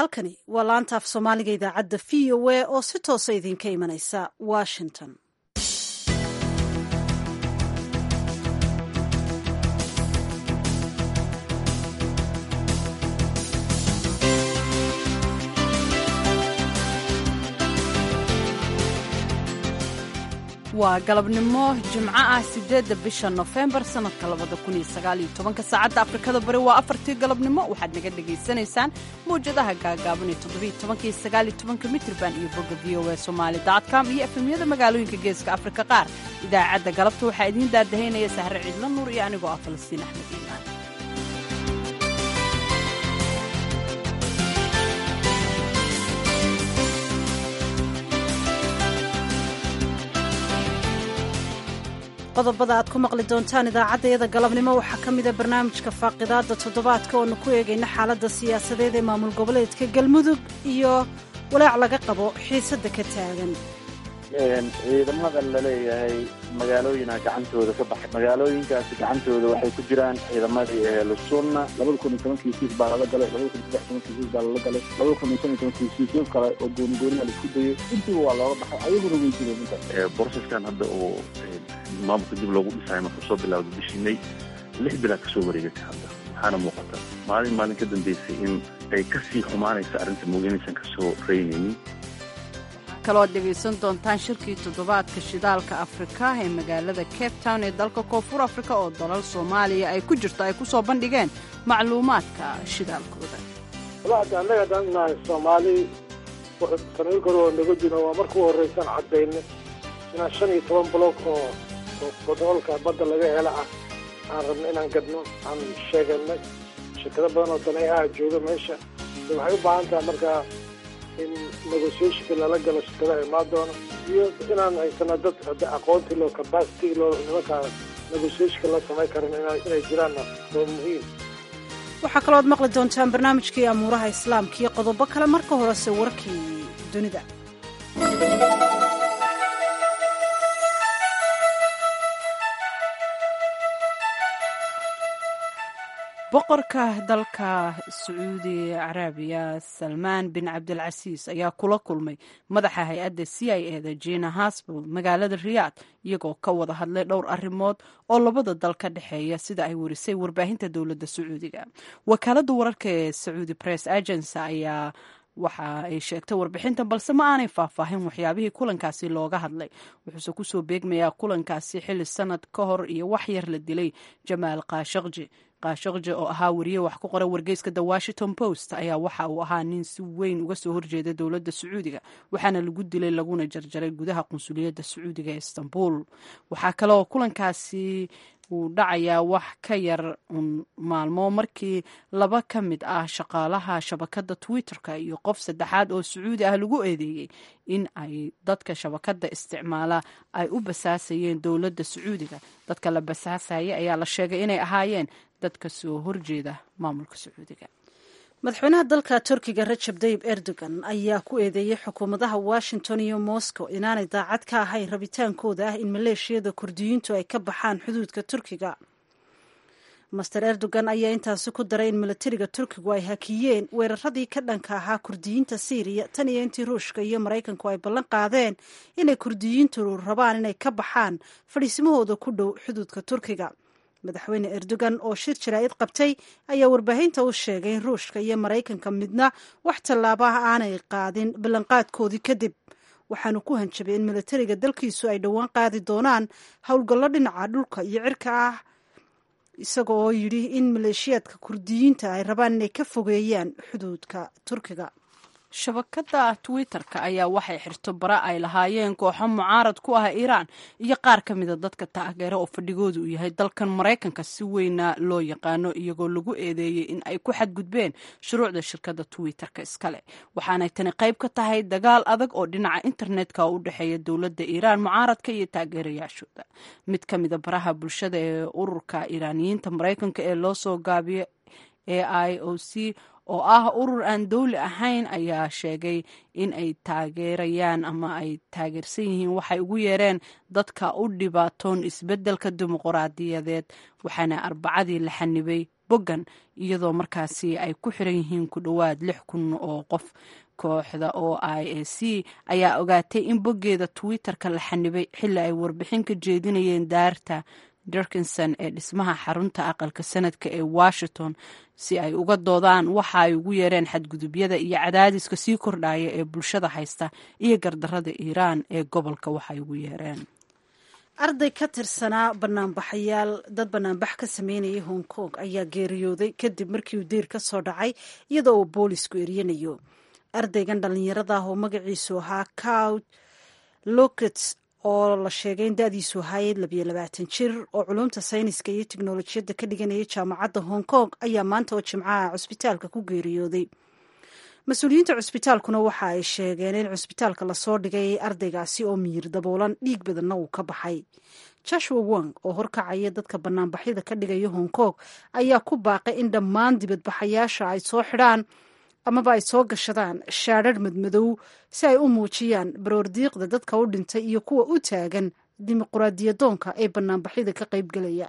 halkani waa laanta af soomaaliga idaacadda v o a oo si toosa idinka imanaysa washington waa galabnimo jimco ah sideedda bisha nofembar sannadka labada kun iyo sagaaliyo tobanka saacadda afrikada bari waa afartii galabnimo waxaad naga dhagaysanaysaan mawjadaha gaagaaban ee toddobiyo tobanka iyo sagaaliyo tobanka mitrban iyo bogga v o a somaali dotcom iyo efemyada magaalooyinka geeska afrika qaar idaacadda galabta waxaa idiin daadahaynaya sahre ciidla nuur iyo anigoo ah falastiin axmed iimaan qodobada aad ku maqli doontaan idaacaddayada galabnimo waxaa ka mida barnaamijka faaqidaadda toddobaadka oonu ku eegayna xaaladda siyaasadeed ee maamul goboleedka galmudug iyo walaac laga qabo xiisadda ka taagan ciidamada laleeyahay magaalooyina gacantooda ka baxay magaalooyinkaasi gacantooda waxay ku jiraan ciidamadii ehlusunna labada kun iyo tobankii siis baa lala galay labada kun iyo saddex tobankii siis baa lala galay labada kun iyo shan iyo tobankii siisyo kale oo goonigooniha laisku dayay intiiba waa looga baxay ayaguna way jireen intaas boroseskan hadda oo maamulka dib loogu dhisayo markuu soo bilawda bishii may lix bilaad ka soo wareegatay hadda waxaana muuqata maalin maalin ka dambeysay in ay ka sii xumaanaysa arrinta mooginaysan ka soo reynaynin kaloo dhegaysan doontaan shirkii toddobaadka shidaalka afrika ee magaalada cape town ee dalka koonfur afrika oo dalal soomaaliya ay ku jirto ay ku soo bandhigeen macluumaadka shidaalkooda walaada annaga dhannahay soomaali sanado kore oo naga jiro waa markuu horraysan caddaynay inaan shan iyo toban bloog oo bodoolka badda laga hela ah aan rabno inaan gadno aan sheeganay shirkado badan oo daneeyaha jooga meesha waxay u baahan tahay markaa in negotiationka lala galo shirkadaha imaan doono iyo inaan haysano dad hadda aqoontii loo capacity loo nimankaa negotiationka la samayn karin inay jiraanna waa muhiim waxaa kalooad maqli doontaan barnaamijkii amuuraha islaamka iyo qodobo kale marka horese warkii dunida boqorka dalka sacuudi carabiya salmaan bin cabdilcasiis ayaa kula kulmay madaxa hay-adda c i e da jina hasbel magaalada riyaad iyagoo ka wada hadlay dhowr arrimood oo labada dal ka dhexeeya sida ay warisay warbaahinta dowladda sacuudiga wakaaladda wararka ee sacuudi press agency ayaa waxa ay sheegtay warbixintan balse ma aanay faahfaahin waxyaabihii kulankaasi looga hadlay wuxuuse kusoo beegmayaa kulankaasi xilli sanad ka hor iyo wax yar la dilay jamaal kaashaqji kaashaqji oo ahaa wariye wax ku qora wargeyska the washington post ayaa waxa uu ahaa nin si weyn uga soo horjeeda dowladda sacuudiga waxaana lagu dilay laguna jarjaray gudaha qunsuliyadda sacuudiga ee istanbul waxaa kaleoo kulankaasi uu dhacayaa wax ka yar un maalmo markii laba ka mid ah shaqaalaha shabakadda twitter-ka iyo qof saddexaad oo sacuudi ah lagu eedeeyey in ay dadka shabakadda isticmaala ay u basaasayeen dowladda sacuudiga dadka la basaasaya ayaa la sheegay inay ahaayeen dadka soo horjeeda maamulka sacuudiga madaxweynaha dalka turkiga rajab dayib erdogan ayaa ku eedeeyey xukuumadaha washington iyo moscow inaanay daacad ka ahayn rabitaankooda ah in maleeshiyada kurdiyiintu ay ka baxaan xuduudka turkiga master erdogan ayaa intaasi ku daray in milatariga turkigu ay hakiyeen weeraradii ka dhanka ahaa kurdiyiinta syriya tan iyo intii ruushka iyo maraykanku ay ballan qaadeen inay kurdiyiintu rabaan inay ka baxaan fadhiisimahooda ku dhow xuduudka turkiga madaxweyne erdogan oo shir jaraa'id qabtay ayaa warbaahinta u sheegay in ruushka iyo maraykanka midna wax tallaabaha aanay qaadin ballanqaadkoodii kadib waxaanu ku hanjabay in milatariga dalkiisu ay dhowaan qaadi doonaan howlgallo dhinaca dhulka iyo cirka ah isaga oo yidhi in maleeshiyaadka kurdiyiinta ay rabaan inay ka fogeeyaan xuduudka turkiga shabakadda twitter-ka ayaa waxay xirto bara ay lahaayeen kooxo mucaarad ku ah iiraan iyo qaar ka mida dadka taageera oo fadhigooda uu yahay dalkan maraykanka si weyna loo yaqaano iyagoo lagu eedeeyey in ay ku xadgudbeen shuruucda shirkadda twitter-ka iskale waxaanay tani qayb ka tahay dagaal adag oo dhinaca internetka oo u dhexeeya dowladda iiraan mucaaradka iyo taageerayaashooda mid ka mida baraha bulshada ee ururka iiraaniyiinta maraykanka ee loo soo gaabiyo e i o c oo ah urur aan dowli ahayn ayaa sheegay in ay taageerayaan ama ay taageersan yihiin waxay ugu yeereen dadka u dhibaatoon isbeddelka dimuqraadiyadeed waxaana arbacadii la xanibay boggan iyadoo markaasi ay ku xiran yihiin ku dhowaad lix kun oo qof kooxda o i a c ayaa ogaatay in boggeeda twitter-ka la xanibay xilli ay warbixin ka jeedinayeen daarta dirkinson ee dhismaha xarunta aqalka sanadka ee washington si ay uga doodaan waxa ay ugu yeereen xadgudubyada iyo cadaadiska sii kordhaya ee bulshada haysta iyo gardarada iiraan ee gobolka waxay ugu yeereen arday ka tirsanaa banaanbaxayaal dad banaanbax ka sameynayay hong kong ayaa geeriyooday kadib markii uu deyr ka soo dhacay iyadoo uu boolisku eryanayo ardaygan dhallinyarada ah oo magaciisu ahaa cow lokets oo la sheegay in da-diisu ahaayed labiyo labaatan jir oo culumta sayniska iyo teknolojiyadda ka dhiganayay jaamacadda hong kong ayaa maanta oo jimcaha cusbitaalka ku geeriyooday mas-uuliyiinta cusbitaalkuna waxa ay sheegeen in cusbitaalka lasoo dhigay ardaygaasi oo miyir daboolan dhiig badanna uu ka baxay joshua wong oo horkacaya dadka banaanbaxyada ka dhigaya hong kong ayaa ku baaqay in dhammaan dibadbaxayaasha ay soo xidhaan amaba ay soo gashadaan shaadharh madmadow si ay u muujiyaan baroordiiqda dadka u dhintay iyo kuwa u taagan dimuquraadiyadoonka ee banaanbaxyada ka qaybgelaya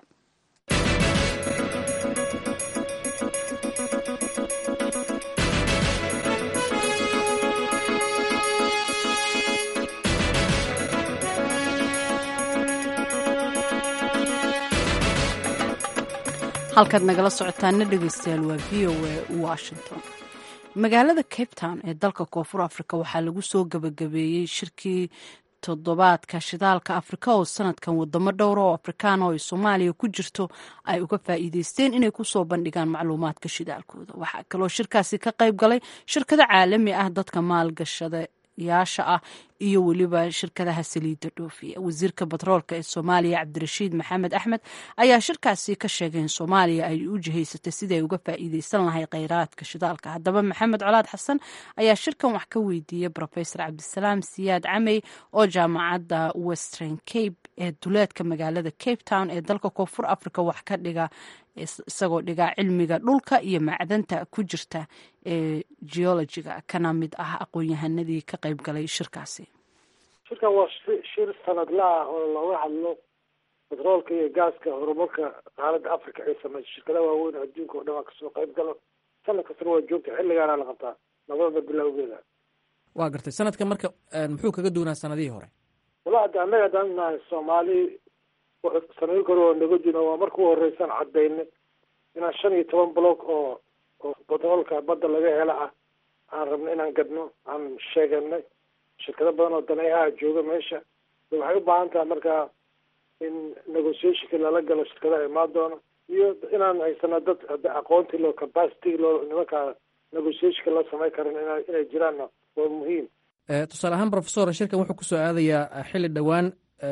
halkaad nagala socotaana dhegeystayaal waa v o a washington magaalada cape town ee dalka koonfur africa waxaa lagu soo gabagabeeyey shirkii toddobaadka shidaalka afrika oo sanadkan wadamo dhowra oo afrikaan oo ay soomaaliya ku jirto ay uga faa'iideysteen inay kusoo bandhigaan macluumaadka shidaalkooda waxaa kaloo shirkaasi ka qayb galay shirkado caalami ah dadka maalgashada yaasha ah iyo weliba shirkadaha saliidda dhoofiya wasiirka batroolka ee soomaaliya cabdirashiid maxamed axmed ayaa shirkaasi ka sheegay in soomaaliya ay u jihaysatay sidii ay uga faa'iideysan lahay kheyraadka shidaalka haddaba maxamed colaad xasan ayaa shirkan wax ka weydiiyey rofesor cabdisalaam siyaad camey oo jaamacadda western cape ee duleedka magaalada cape town ee dalka koonfur africa wax ka dhiga isagoo dhigaa cilmiga dhulka iyo macdanta ku jirta ee geologiga kana mid ah aqoon-yahanadii ka qayb galay shirkaasi shirkan waa shir sanadla ah oo looga hadlo batroolka iyo gaaska horumarka qaaradda africa ay samayso shirkadaha waaweyn adduunka oo dhan waa kasoo qayb galo sanad kastana waa joogta xilligaana la qabtaa labadaba bilowgeeda waa gartay sanadka marka muxuu kaga duunaa sanadihii hore wala hadda annaga haddaan nahay soomaali sanadii kore oo naga jiro waa marka u horeysaan caddaynay inaan shan iyo toban block oo oo batroolka badda laga hela ah aan rabno inaan gadno aan sheeganay shirkado badan oo daneeyaha jooga meesha waxay u baahan tahay markaa in negotiationka lala galo shirkadaha imaan doono iyo inaan haysano dad aqoontii loo capacity loo nimankaa negotiationka loo samayn karin ina inay jiraanna waa muhiim tusaale ahaan profesor shirkan wuxuu kusoo aadayaa xilli dhowaan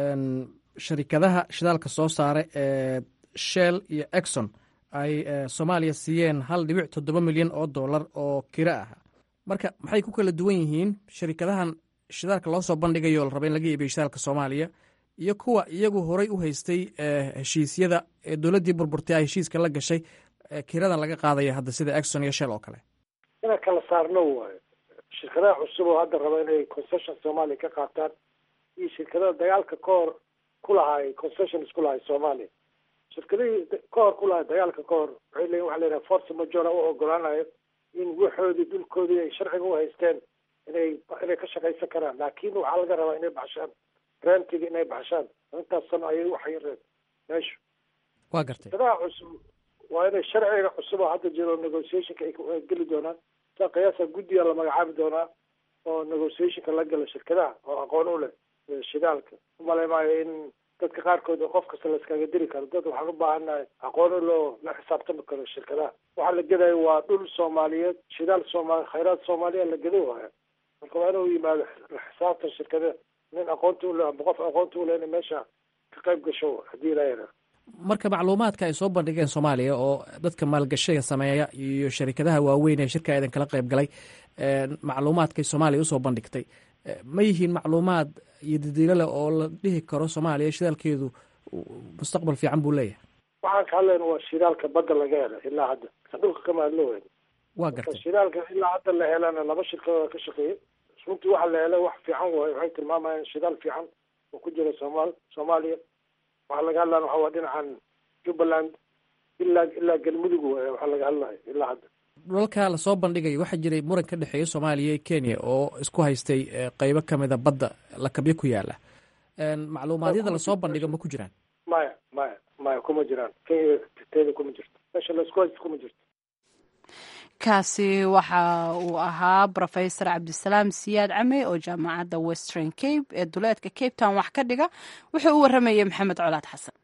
sharikadaha shidaalka soo saara ee shell iyo exon ay soomaaliya siiyeen hal dhibic toddoba milyan oo dollar oo kiro ah marka maxay ku kala duwan yihiin sharikadahan shidaalka loo soo bandhigayo la raba in laga iibiyo shidaalka soomaaliya iyo kuwa iyagu horay u haystay heshiisyada ee dowladdii burburtay ay heshiiska la gashay kiradan laga qaadaya hadda sida exon iyo shell oo kale inaan kala saarno waayo shirkadaha cusub oo hadda raba inay concession soomaaliya ka qaataan iyo shirkadaha dagaalka ka hor ku lahaay concessions ku lahay soomaaliya shirkadihii ka hor ku lahay dagaalka ka hor waxay leeyiin waxa la yidhaha force majora u ogolaanayo in waxoodii dhulkoodii ay sharciga u haysteen inay inay ka shaqaysan karaan laakiin waxaa laga rabaa inay baxshaan rentiga inay baxshaan intaas sano ayay waxay reen meeshu waa gartay shirkadaha cusub waa inay sharciga cusub oo hadda jiro negotiationka ay geli doonaan sa qiyaasa guddiga la magacaabi doonaa oo negotiationka la gala shirkadaha oo aqoon u leh shidaalka umalay maayo in dadka qaarkood qof kasta la iskaga diri karo dad waxaan u baahannahay aqoon loo la xisaabtami karo shirkadaha waxaa la gedayo waa dhul soomaaliyeed shidaal soomaali khayraad soomaaliya la geda waaya marka waa inuu yimaado xisaabtan shirkada nin aqoonta ule amba qof aqoonta ule ina meesha ka qayb gasho haddii la yaraa marka macluumaadka ay soo bandhigeen soomaaliya oo dadka maalgashiga sameeya iyo sharikadaha waaweyn ee shirka idan kala qayb galay macluumaadkay soomaaliya usoo bandhigtay ma yihiin macluumaad iyo dadiilo leh oo la dhihi karo soomaaliya shidaalkeedu mustaqbal fiican buu leeyahay waxaan ka hadlayna waa shidaalka badda laga hela ilaa hadda ka dhulka kama hadlo weyn waa gartay shidaalka ilaa hadda la helana laba shirkadooda ka shaqeeyay runtii waxa la helay wax fiican waayo waxay tilmaamayaan shidaal fiican oo ku jira soomaal soomaaliya waxaa laga hadlana waxa waa dhinacan jubbaland ilaa ilaa galmudug waay waxaa laga hadlayo ilaa hadda dhulalka lasoo bandhigay waxaa jiray muran ka dhexeeya soomaaliya iyo kenya oo isku haystay qeybo kamida badda lakabyo ku yaala macluumaadyada lasoo bandhigo ma ku jiraan maya maya maya kuma jiraan kenya teeda kuma jirto meesha laisku haysto kuma jirto kaasi waxa uu ahaa rofesor cabdisalaam siyaad came oo jaamacadda western cape ee duleedka cape town wax ka dhiga wuxuu u waramayay maxamed colaad xasan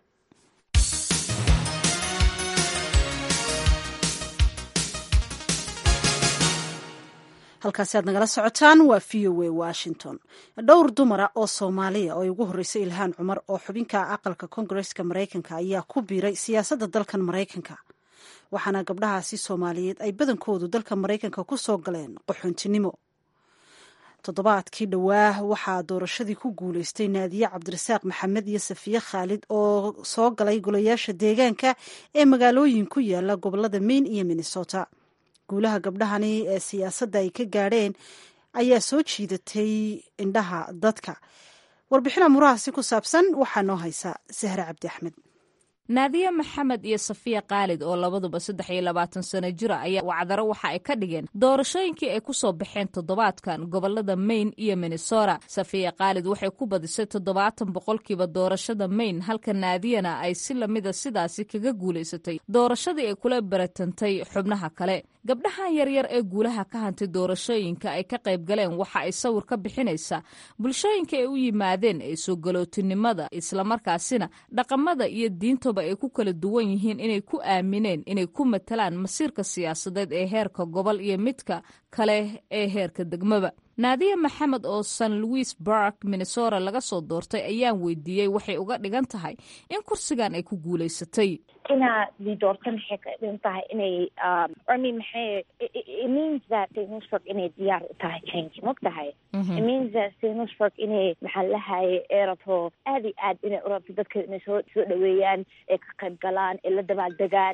halkaasi aad nagala socotaan waa v o a washington dhowr dumara oo soomaaliya oo ay ugu horreysay ilhaan cumar oo xubinka aqalka koongareska maraykanka ayaa ku biiray siyaasadda dalkan maraykanka waxaana gabdhahaasi soomaaliyeed ay badankoodu dalka maraykanka ku soo galeen qaxoontinimo toddobaadkii dhowaa waxaa doorashadii ku guuleystay naadiye cabdirasaaq maxamed iyo safiye khaalid oo soo galay golayaasha deegaanka ee magaalooyin ku yaala gobolada maine iyo minnesota guulaha gabdhahani ee siyaasadda ay ka gaadheen ayaa soo jiidatay indhaha dadka warbixin amurahaasi ku saabsan waxaa noo haysa sahre cabdi axmed naadiye maxamed iyo safiya khaalid oo labaduba saddex iyo labaatan sano jira ayaa wacdaro waxa ay ka dhigeen doorashooyinkii ay ku soo baxeen toddobaadkan gobolada maine iyo minnesota safiya khaalid waxay ku badisay toddobaatan boqolkiiba doorashada maine halka naadiyana ay si lamida sidaasi kaga guulaysatay doorashadii ay kula baratantay xubnaha kale gabdhahan yaryar ee guulaha ka hantay doorashooyinka ay ka qayb galeen waxa ay sawir ka bixinaysaa bulshooyinka ay u yimaadeen ee soo galootinimada islamarkaasina dhaqamada iyo diintoba ay ku kala duwan yihiin inay ku aamineen inay ku matalaan masiirka siyaasadeed ee heerka gobol iyo midka kale ee heerka degmaba naadiya maxamed oo san louis bark minnesota laga soo doortay ayaan weydiiyey waxay uga dhigan tahay in kursigan ay ku guulaysatay inaad li doorta maxay ka dhigan tahay inay i maxay it means that sinusburg inay diyaar u tahay change mog tahay it means that sinusburg inay maxaa lahaye ee rabto aad iyo aad inay u rabto dadka inay soo soo dhaweeyaan ee ka qayb galaan ee la dabaaldegaan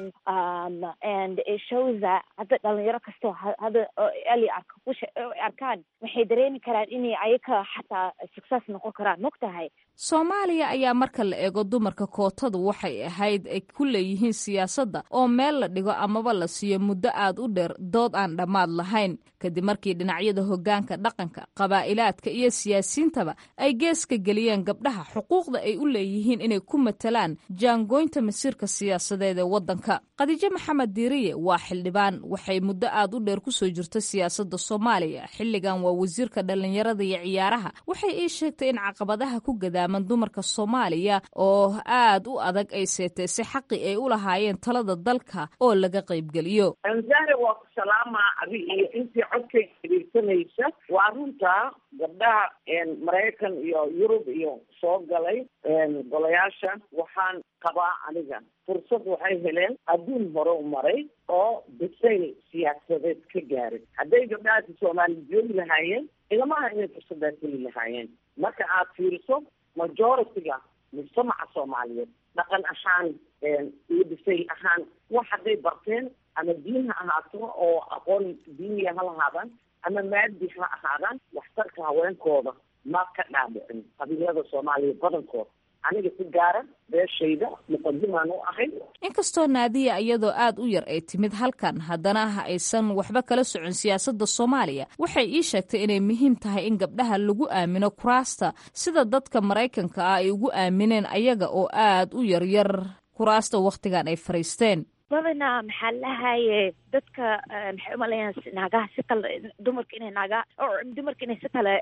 and it shows that hadda dhalinyaro kastoo hadda eli arka kusha arkaan waxay dareemi karaan inay ayaka xataa success noqon karaan mog tahay soomaaliya ayaa marka la eego dumarka kootadu waxay ahayd ay ku leeyihiin siyaasadda oo meel la dhigo amaba la siiyo muddo aad u dheer dood aan dhammaad lahayn kadib markii dhinacyada hoggaanka dhaqanka qabaa'ilaadka iyo siyaasiyiintaba ay geeska geliyeen gabdhaha xuquuqda ay u leeyihiin inay ku matalaan jaangooynta masiirka siyaasadeed ee waddanka khadiijo maxamed diiriye waa xildhibaan waxay muddo aad u dheer ku soo jirta siyaasadda soomaaliya xilligan waa wasiirka dhallinyarada iyo ciyaaraha waxay ii sheegtay in caqabadaha ku gadaaman dumarka soomaaliya oo aad u adag ay seetaysay xaqi ay u lahaayeen talada dalka oo laga qaybgeliyo anzare waa ku salaamaa adi iyo intii codkay dhegeysanaysa waa runtaa gabdhaha maraykan iyo yurub iyo soo galay golayaasha waxaan qabaa aniga fursad waxay heleen adduun hore u maray oo bisayl siyaasadeed ka gaaray hadday gabdhahaasi soomaali joogi lahaayeen ilamaha inay fursadaas heli lahaayeen marka aad fiiriso majority-ga mujtamaca soomaaliyeed dhaqan ahaan iyo bisayl ahaan wax hadday barteen ama diin ha ahaato oo aqoon diiniya ha lahaadaan ama maadi ha ahaadaan waxtarka haweenkooda ma ka dhaadhicin qabiilada soomaaliya badankooda aniga si gaara beeshayda muqadimaan u ahay inkastoo naadiya iyadoo aad u yar ay timid halkan haddana aysan waxba kala socon siyaasadda soomaaliya waxay ii sheegtay inay muhiim tahay in gabdhaha lagu aamino kuraasta sida dadka maraykanka ah ay ugu aamineen ayaga oo aad u yaryar kuraasta wakhtigan ay fariisteen badanaa maxaa lahaye dadka maxay umalayaan naagaha si kale dumarka inay naaga dumarka inay si kale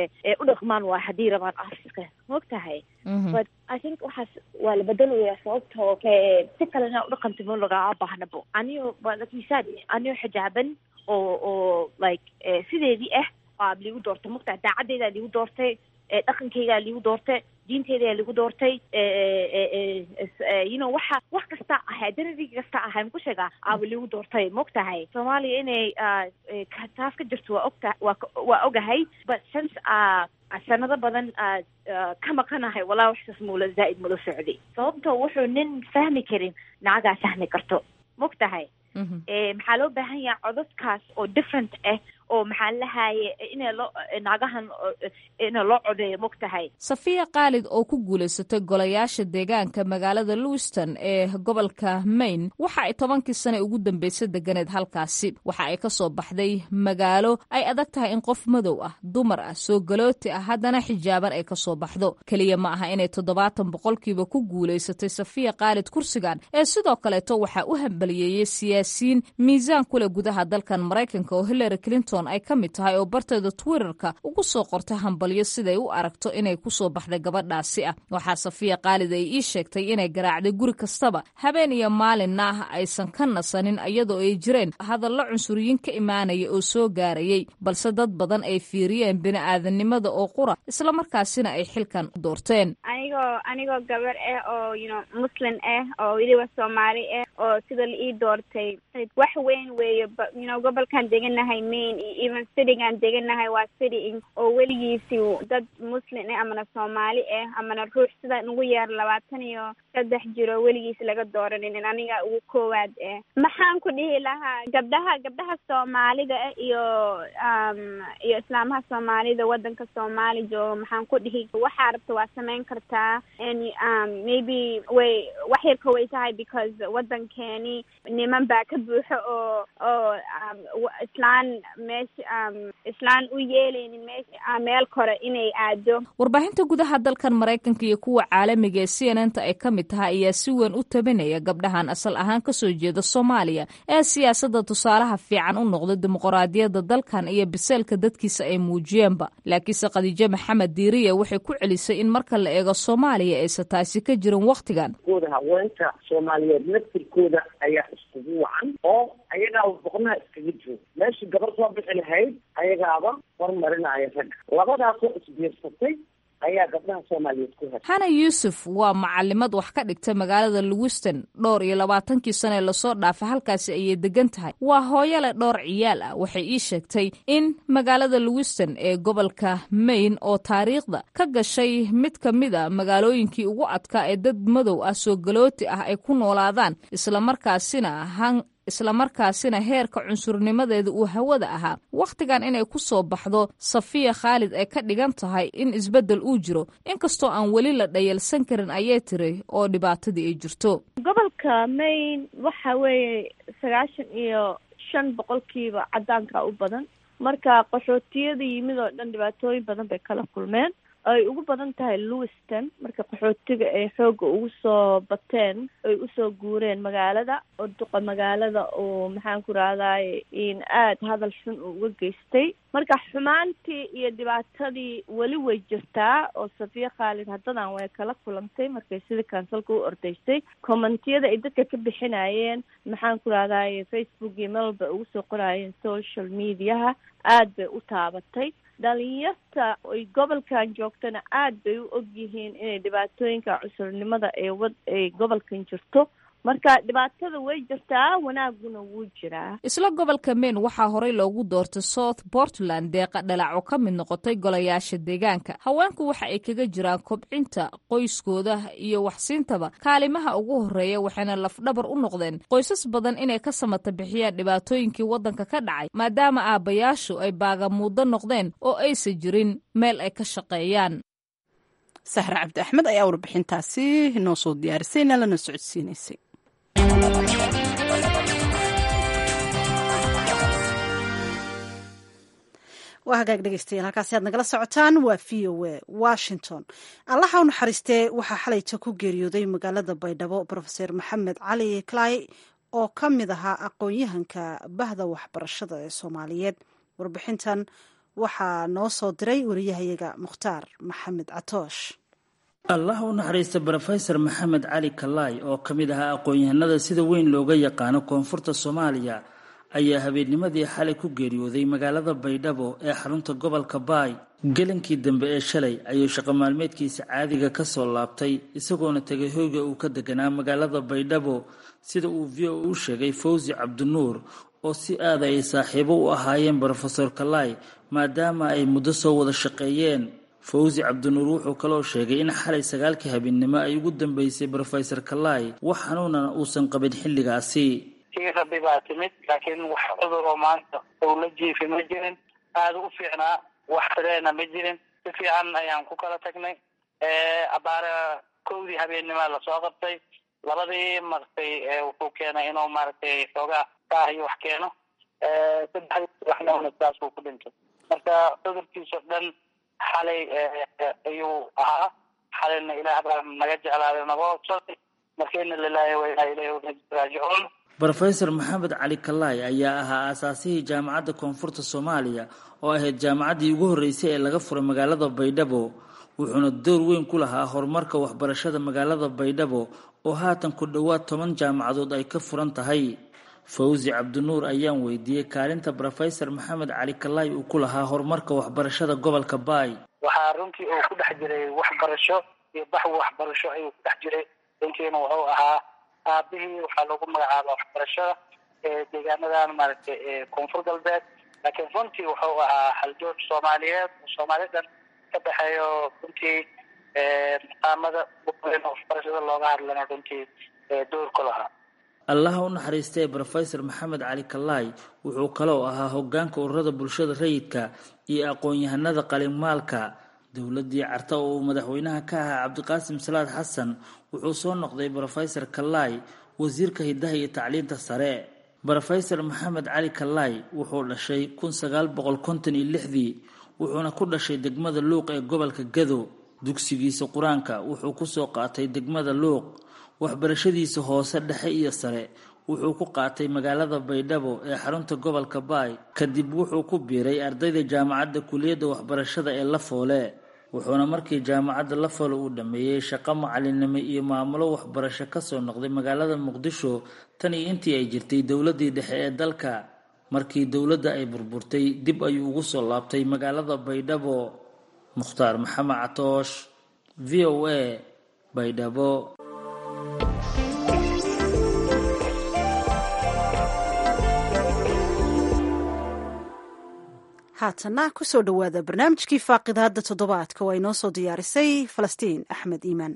u dhaqmaan waa haddii rabaan afiska maog tahay but i think waxaas waa la bedelaya sababtoo si kale inaa udhaqanto ma lagaa baahnabo aniyo lakisaad aniyo xijaaban oo oo like sideedii ah aa liigu doortay mogtahay daacaddeedaa liigu doortay dhaqankeygaa liigu doortay diinteydaa liigu doortay you know waxa wax kasta ahay identity kasta ahay maku sheegaa aaba liigu doortay maogtahay soomaaliya inay taas ka jirto waa ogta waa waa ogahay but since sanado badan ka maqanahay walaa waxsaas mula zaa'id mula socday sababtoo wuxuu nin fahmi karin nacagaa fahmi karto maogtahay maxaa loo baahan yaha codadkaas oo different ah oo maxaan lahaye ina loo naagahan ina loo codeeyo mogtahay safiya khaalid oo ku guulaysatay golayaasha deegaanka magaalada lewiston ee gobolka maine waxa ay tobankii sane ugu dambeysay deganeed halkaasi waxa ay ka soo baxday magaalo ay adag tahay in qof madow ah dumar ah soo galooti ah haddana xijaaban ay ka soo baxdo keliya ma aha inay toddobaatan boqolkiiba ku guulaysatay safiya khaalid kursigan ee sidoo kaleeto waxaa u hambaliyeeyey siyaasiyiin miisaan kuleh gudaha dalkan maraykanka oo hillary clinton ay ka mid tahay oo barteeda twitterka ugu soo qortay hambalyo siday u aragto inay ku soo baxday gabadhaasi ah waxaa safiya khaalid ay ii sheegtay inay garaacday guri kastaba habeen iyo maalinna ah aysan ka nasanin iyadoo ay jireen hadallo cunsuriyiin ka imaanaya oo soo gaarayay balse dad badan ay fiiriyeen bini'aadanimada oo qura islamarkaasina ay xilkan doorteen anigoo anigoo gabar ah oo yno muslim ah oo weliba soomaali ah oo sida la ii doortay wax weyn weeye yno gobolkan deganahay maine iyo even citygan deganahay waa city oo weligiisi dad muslim ah amana soomaali ah amana ruux sida ugu yeer labaatan iyo saddex jiro weligiis laga dooraninin aniga ugu koowaad ah maxaan ku dhihi lahaa gabdhaha gabdhaha soomaalida ah iyo iyo islaamaha soomaalida wadanka soomaali jooga maxaan ku dhihi waxaa rabta waa samayn kartaa maybe way wax yarka way tahay because wadankeeni niman baa ka buuxo oo oo islaan meesha islaan u yeeleynin meesha meel kore inay aado warbaahinta gudaha dalkan maraykanka iyo kuwa caalamiga ee c n n ta ay ka mid tahay ayaa si weyn u tabinaya gabdhahan asal ahaan kasoo jeeda soomaaliya ee siyaasadda tusaalaha fiican u noqda dimuqraadiyadda dalkan iyo biseelka dadkiisa ay muujiyeenba laakiinse khadiijo maxamed diiriye waxay ku celisay in marka la eego soomaaliya aysan taasi ka jirin wakhtigan kooda haweenka soomaaliyeed naftirkooda ayaa iskugu wacan oo ayagaaba boqnaha iskaga jiro meeshii gabar soo bixi lahayd ayagaaba hormarinaya ragga labadaasoo isbiirsatay ayaa gabdhaha soomaaliyeed ku heshay hana yuusuf waa macalimad wax ka dhigta magaalada lewiston dhowr iyo labaatankii sane lasoo dhaafay halkaasi ayay degan tahay waa hooyale dhowr ciyaal ah waxay ii sheegtay in magaalada lewiston ee gobolka maine oo taariikhda ka gashay mid ka mid a magaalooyinkii ugu adkaa ee dad madow ah soo galooti ah ay ku noolaadaan islamarkaasina han islamarkaasina heerka cunsurnimadeeda uu hawada ahaa wakhtigan inay ku soo baxdo safiya khaalid ay ka dhigan tahay in isbeddel uu jiro inkastoo aan weli la dhayalsan karin ayay tiri oo dhibaatadii ay jirto gobolka maine waxa weeye sagaashan iyo shan boqolkiiba cadaanka u badan marka qaxootiyada yimid oo dhan dhibaatooyin badan bay kala kulmeen ay ugu badan tahay lewiston marka qaxootiga ay xoogga ugu soo bateen ay usoo guureen magaalada oo duqa magaalada oo maxaan ku rahdaye in aada hadal xun uu uga geystay marka xumaantii iyo dhibaatadii weli way jirtaa oo safiya khaalid haddadan way kala kulantay markay sida kansalka u ordaysay commentiyada ay dadka ka bixinayeen maxaan ku rahdaye facebook iyo meel walba ugu soo qoraayeen social mediaha aada bay u taabatay dhalinyarta ay gobolkan joogtana aada bay u og yihiin inay dhibaatooyinka cusurnimada ee wad ay gobolkan jirto marka dhibaatada way jirtaa wanaaguna wuu jiraa isla gobolka maine waxaa horey loogu doortay south portland deeqa dhalac oo ka mid noqotay golayaasha deegaanka haweenku waxa ay kaga jiraan kobcinta qoyskooda iyo waxsiintaba kaalimaha ugu horeeya waxayna lafdhabar u noqdeen qoysas badan inay ka samata bixiyaan dhibaatooyinkii waddanka ka dhacay maadaama aabbayaashu ay baagamuuddo noqdeen oo aysan jirin meel ay ka shaqeeyaan sahre cabdi axmed ayaa warbixintaasi noo soo diyaarisay nalana socodsiinaysay waa hagaag dhegeystayaal halkaasi aad nagala socotaan waa v o a washington allaha u naxariistee waxaa xalayta ku geeriyooday magaalada baydhabo rofeor maxamed cali clay oo ka mid ahaa aqoon-yahanka bahda waxbarashada ee soomaaliyeed warbixintan waxaa noo soo diray wariyahayaga mukhtaar maxamed catoosh allah u naxariista brofesor maxamed cali kalaay oo ka mid ahaa aqoon-yahanada sida weyn looga yaqaano koonfurta soomaaliya ayaa habeennimadii xalay ku geeriyooday magaalada baydhabo ee xarunta gobolka baay gelinkii dambe ee shalay ayuu shaqo maalmeedkiisa caadiga ka soo laabtay isagoona tegay hoyga uu ka deganaa magaalada baydhabo sida uu v o u sheegay fawsi cabdinuur oo si aada ay saaxiibo u ahaayeen brofesor kalaay maadaama ay muddo soo wada shaqeeyeen fawsi cabdinuur wuxuu kaloo sheegay in xalay sagaalkii habeennimo ay ugu dambeysay brofesor kalaay wax xanuunana uusan qabin xilligaasi tii rabbi baa timid laakiin wax cudur oo maanta uu la jiifi ma jirin aada u fiicnaa wax fileena ma jirin si fiican ayaan ku kala tagnay abaare kowdii habeennima lasoo qabtay labadii maratay wuxuu keenay inuu maaragtay xoogaa kaah iyo wax keeno saddexdii waxna saas uu ku dhintay marka cudurkiisao dhan xalay ayuu ahaa xalayna ilaah baa naga jeclaaday naga hobsaday marka ina lilaahi wa inaa ilayhi raajicuun rofeor maxamed cali kalaay ayaa ahaa aasaasihii jaamacadda koonfurta soomaaliya oo ahayd jaamacaddii ugu horreysay ee laga furay magaalada baydhabo wuxuuna door weyn ku lahaa horumarka waxbarashada magaalada baydhabo oo haatan ku dhowaad toban jaamacadood ay ka furan tahay fawzi cabdinuur ayaan weydiiyey kaalinta rofeor maxamed cali kalaay uu ku lahaa horumarka waxbarashada gobolka baay waxaa runtii uu ku dhex jiray waxbarasho iyo baxwi waxbarasho ayuu ku dhex jiray runtiina wuxuu ahaa aabihii waxaa lagu magacaaba waxbarashada deegaanadan maaragtay koonfur galbeed laakiin runtii wuxuu ahaa haljoog soomaaliyeed oo soomaali dhan ka dhexeeyo runtii maqaamada waxbarashada looga hadlana runtii door ku lahaa allaha u naxariistay rofeor maxamed cali kalaay wuxuu kaloo ahaa hogaanka ururada bulshada rayidka iyo aqoon-yahanada qalimaalka dowladii carta oo uu madaxweynaha ka ahaa cabdiqaasim salaad xasan wuxuu soo noqday rofeor kalaay wasiirka hidaha iyo tacliinta sare rofeor maxamed cali kalaay wuxuu dhashay kun sagaal boqol konton iyo lixdii wuxuuna ku dhashay degmada luuq ee gobolka gado dugsigiisa qur-aanka wuxuu kusoo qaatay degmada luuq waxbarashadiisa hoose dhexe iyo sare wuxuu ku qaatay magaalada baydhabo ee xarunta gobolka baay kadib wuxuu ku biiray ardayda jaamacadda kuliyadda waxbarashada ee lafoole wuxuuna markii jaamacadda lafoole uu dhammeeyey shaqo macalinimo iyo maamulo waxbarasho kasoo noqday magaalada muqdisho tan iyo intii ay jirtay dowladii dhexe ee dalka markii dowladda ay burburtay dib ayuu ugu soo laabtay magaalada baydhabo mukhtaar maxamed catoosh v o a baydhabo haatana kusoo dhowaada barnaamijkii faaqidaada toddobaadka oo ay noo soo diyaarisay falastiin axmed iimaan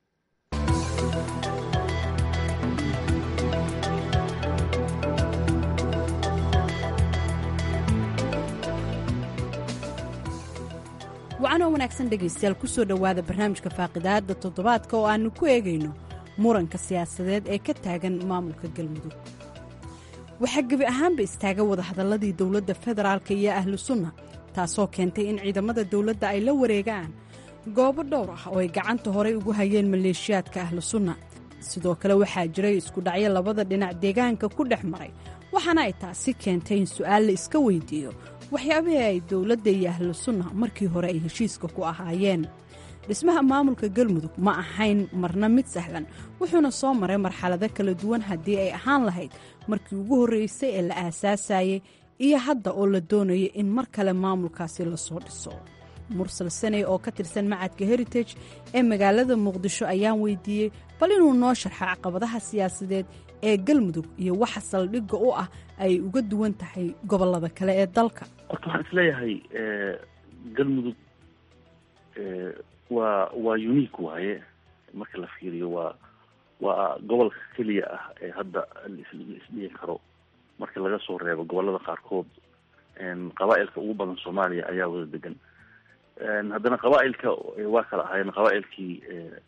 wacanoo wanaagsan dhegaystayaal kusoo dhowaada barnaamijka faaqidaada toddobaadka oo aanu ku eegayno muranka siyaasadeed ee ka taagan maamulka galmudug waxaa gebi ahaanba istaaga wadahadalladii dowladda federaalka iyo ahlu sunna taasoo keentay in ciidamada dowladda ay la wareegaan goobo dhowr ah oo ay gacanta horay ugu hayeen maleeshiyaadka ahlu sunna sidoo kale waxaa jiray iskudhacyo labada dhinac deegaanka ku dhex maray waxaana ay taasi keentay in su'aal la iska weydiiyo waxyaabihii ay dowladda iyo ahlu sunna markii hore ay heshiiska ku ahaayeen dhismaha maamulka galmudug ma ahayn marna mid sahlan wuxuuna soo maray marxalado kala duwan haddii ay ahaan lahayd markii ugu horreysay ee la aasaasayay iyo hadda oo la doonayo in mar kale maamulkaasi lasoo dhiso mursal saney oo ka tirsan macadka heritage ee magaalada muqdisho ayaan weydiiyey bal inuu noo sharxa caqabadaha siyaasadeed ee galmudug iyo waxa saldhigga u ah ay uga duwan tahay gobollada kale ee dalka horta waxaan isleeyahay galmudug waa waa unique waaye marka la fiiriyo waa waa gobolka keliya ah ee hadda laisdhihi karo marka laga soo reebo gobolada qaarkood qabaa-ilka ugu badan soomaaliya ayaa wada degan haddana qabaa-ilka waa kala ahaayeen qabaa-ilkii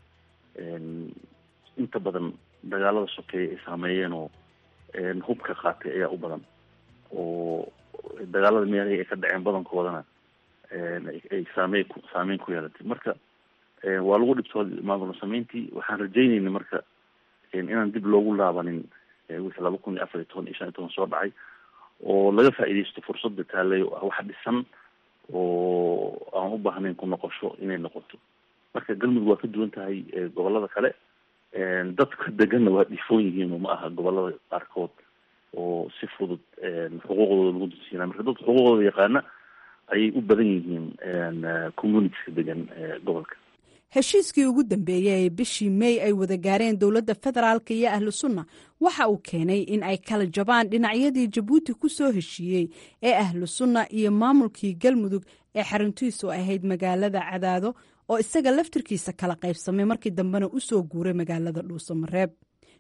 inta badan dagaalada sokeeya ay saameeyeen oo hubka qaatay ayaa u badan oo dagaalada meelahii ay ka dhaceen badankoodana ay saamey saameyn ku yeelatay marka waa lagu dhibtooda maamul sameyntii waxaan rajeynayna marka inaan dib loogu laabanin wixii laba kun iyo afar iyo toban iyo shan iyo toban soo dhacay oo laga faa'iidaysto fursadda taalay oo ah wax dhisan oo aan u baahnayn ku noqosho inay noqoto marka galmudug waa ka duwan tahay gobolada kale dadka deganna waa dhifoon yihiin oo ma aha gobolada qaarkood oo si fudud xuquuqdooda lagu dulsiinaa marka dadka xuquuqdooda yaqaana ayay u badan yihiin communitiska degan gobolka heshiiskii ugu dambeeyey ee bishii mey ay wada gaareen dowladda federaalka iyo ahlu sunna waxa uu keenay in ay kala jabaan dhinacyadii jabuuti ku soo heshiiyey ee ahlu sunna iyo maamulkii galmudug ee xaruntiisu ahayd magaalada cadaado oo isaga laftirkiisa kala qaybsamay markii dambena u soo guuray magaalada dhuusamareeb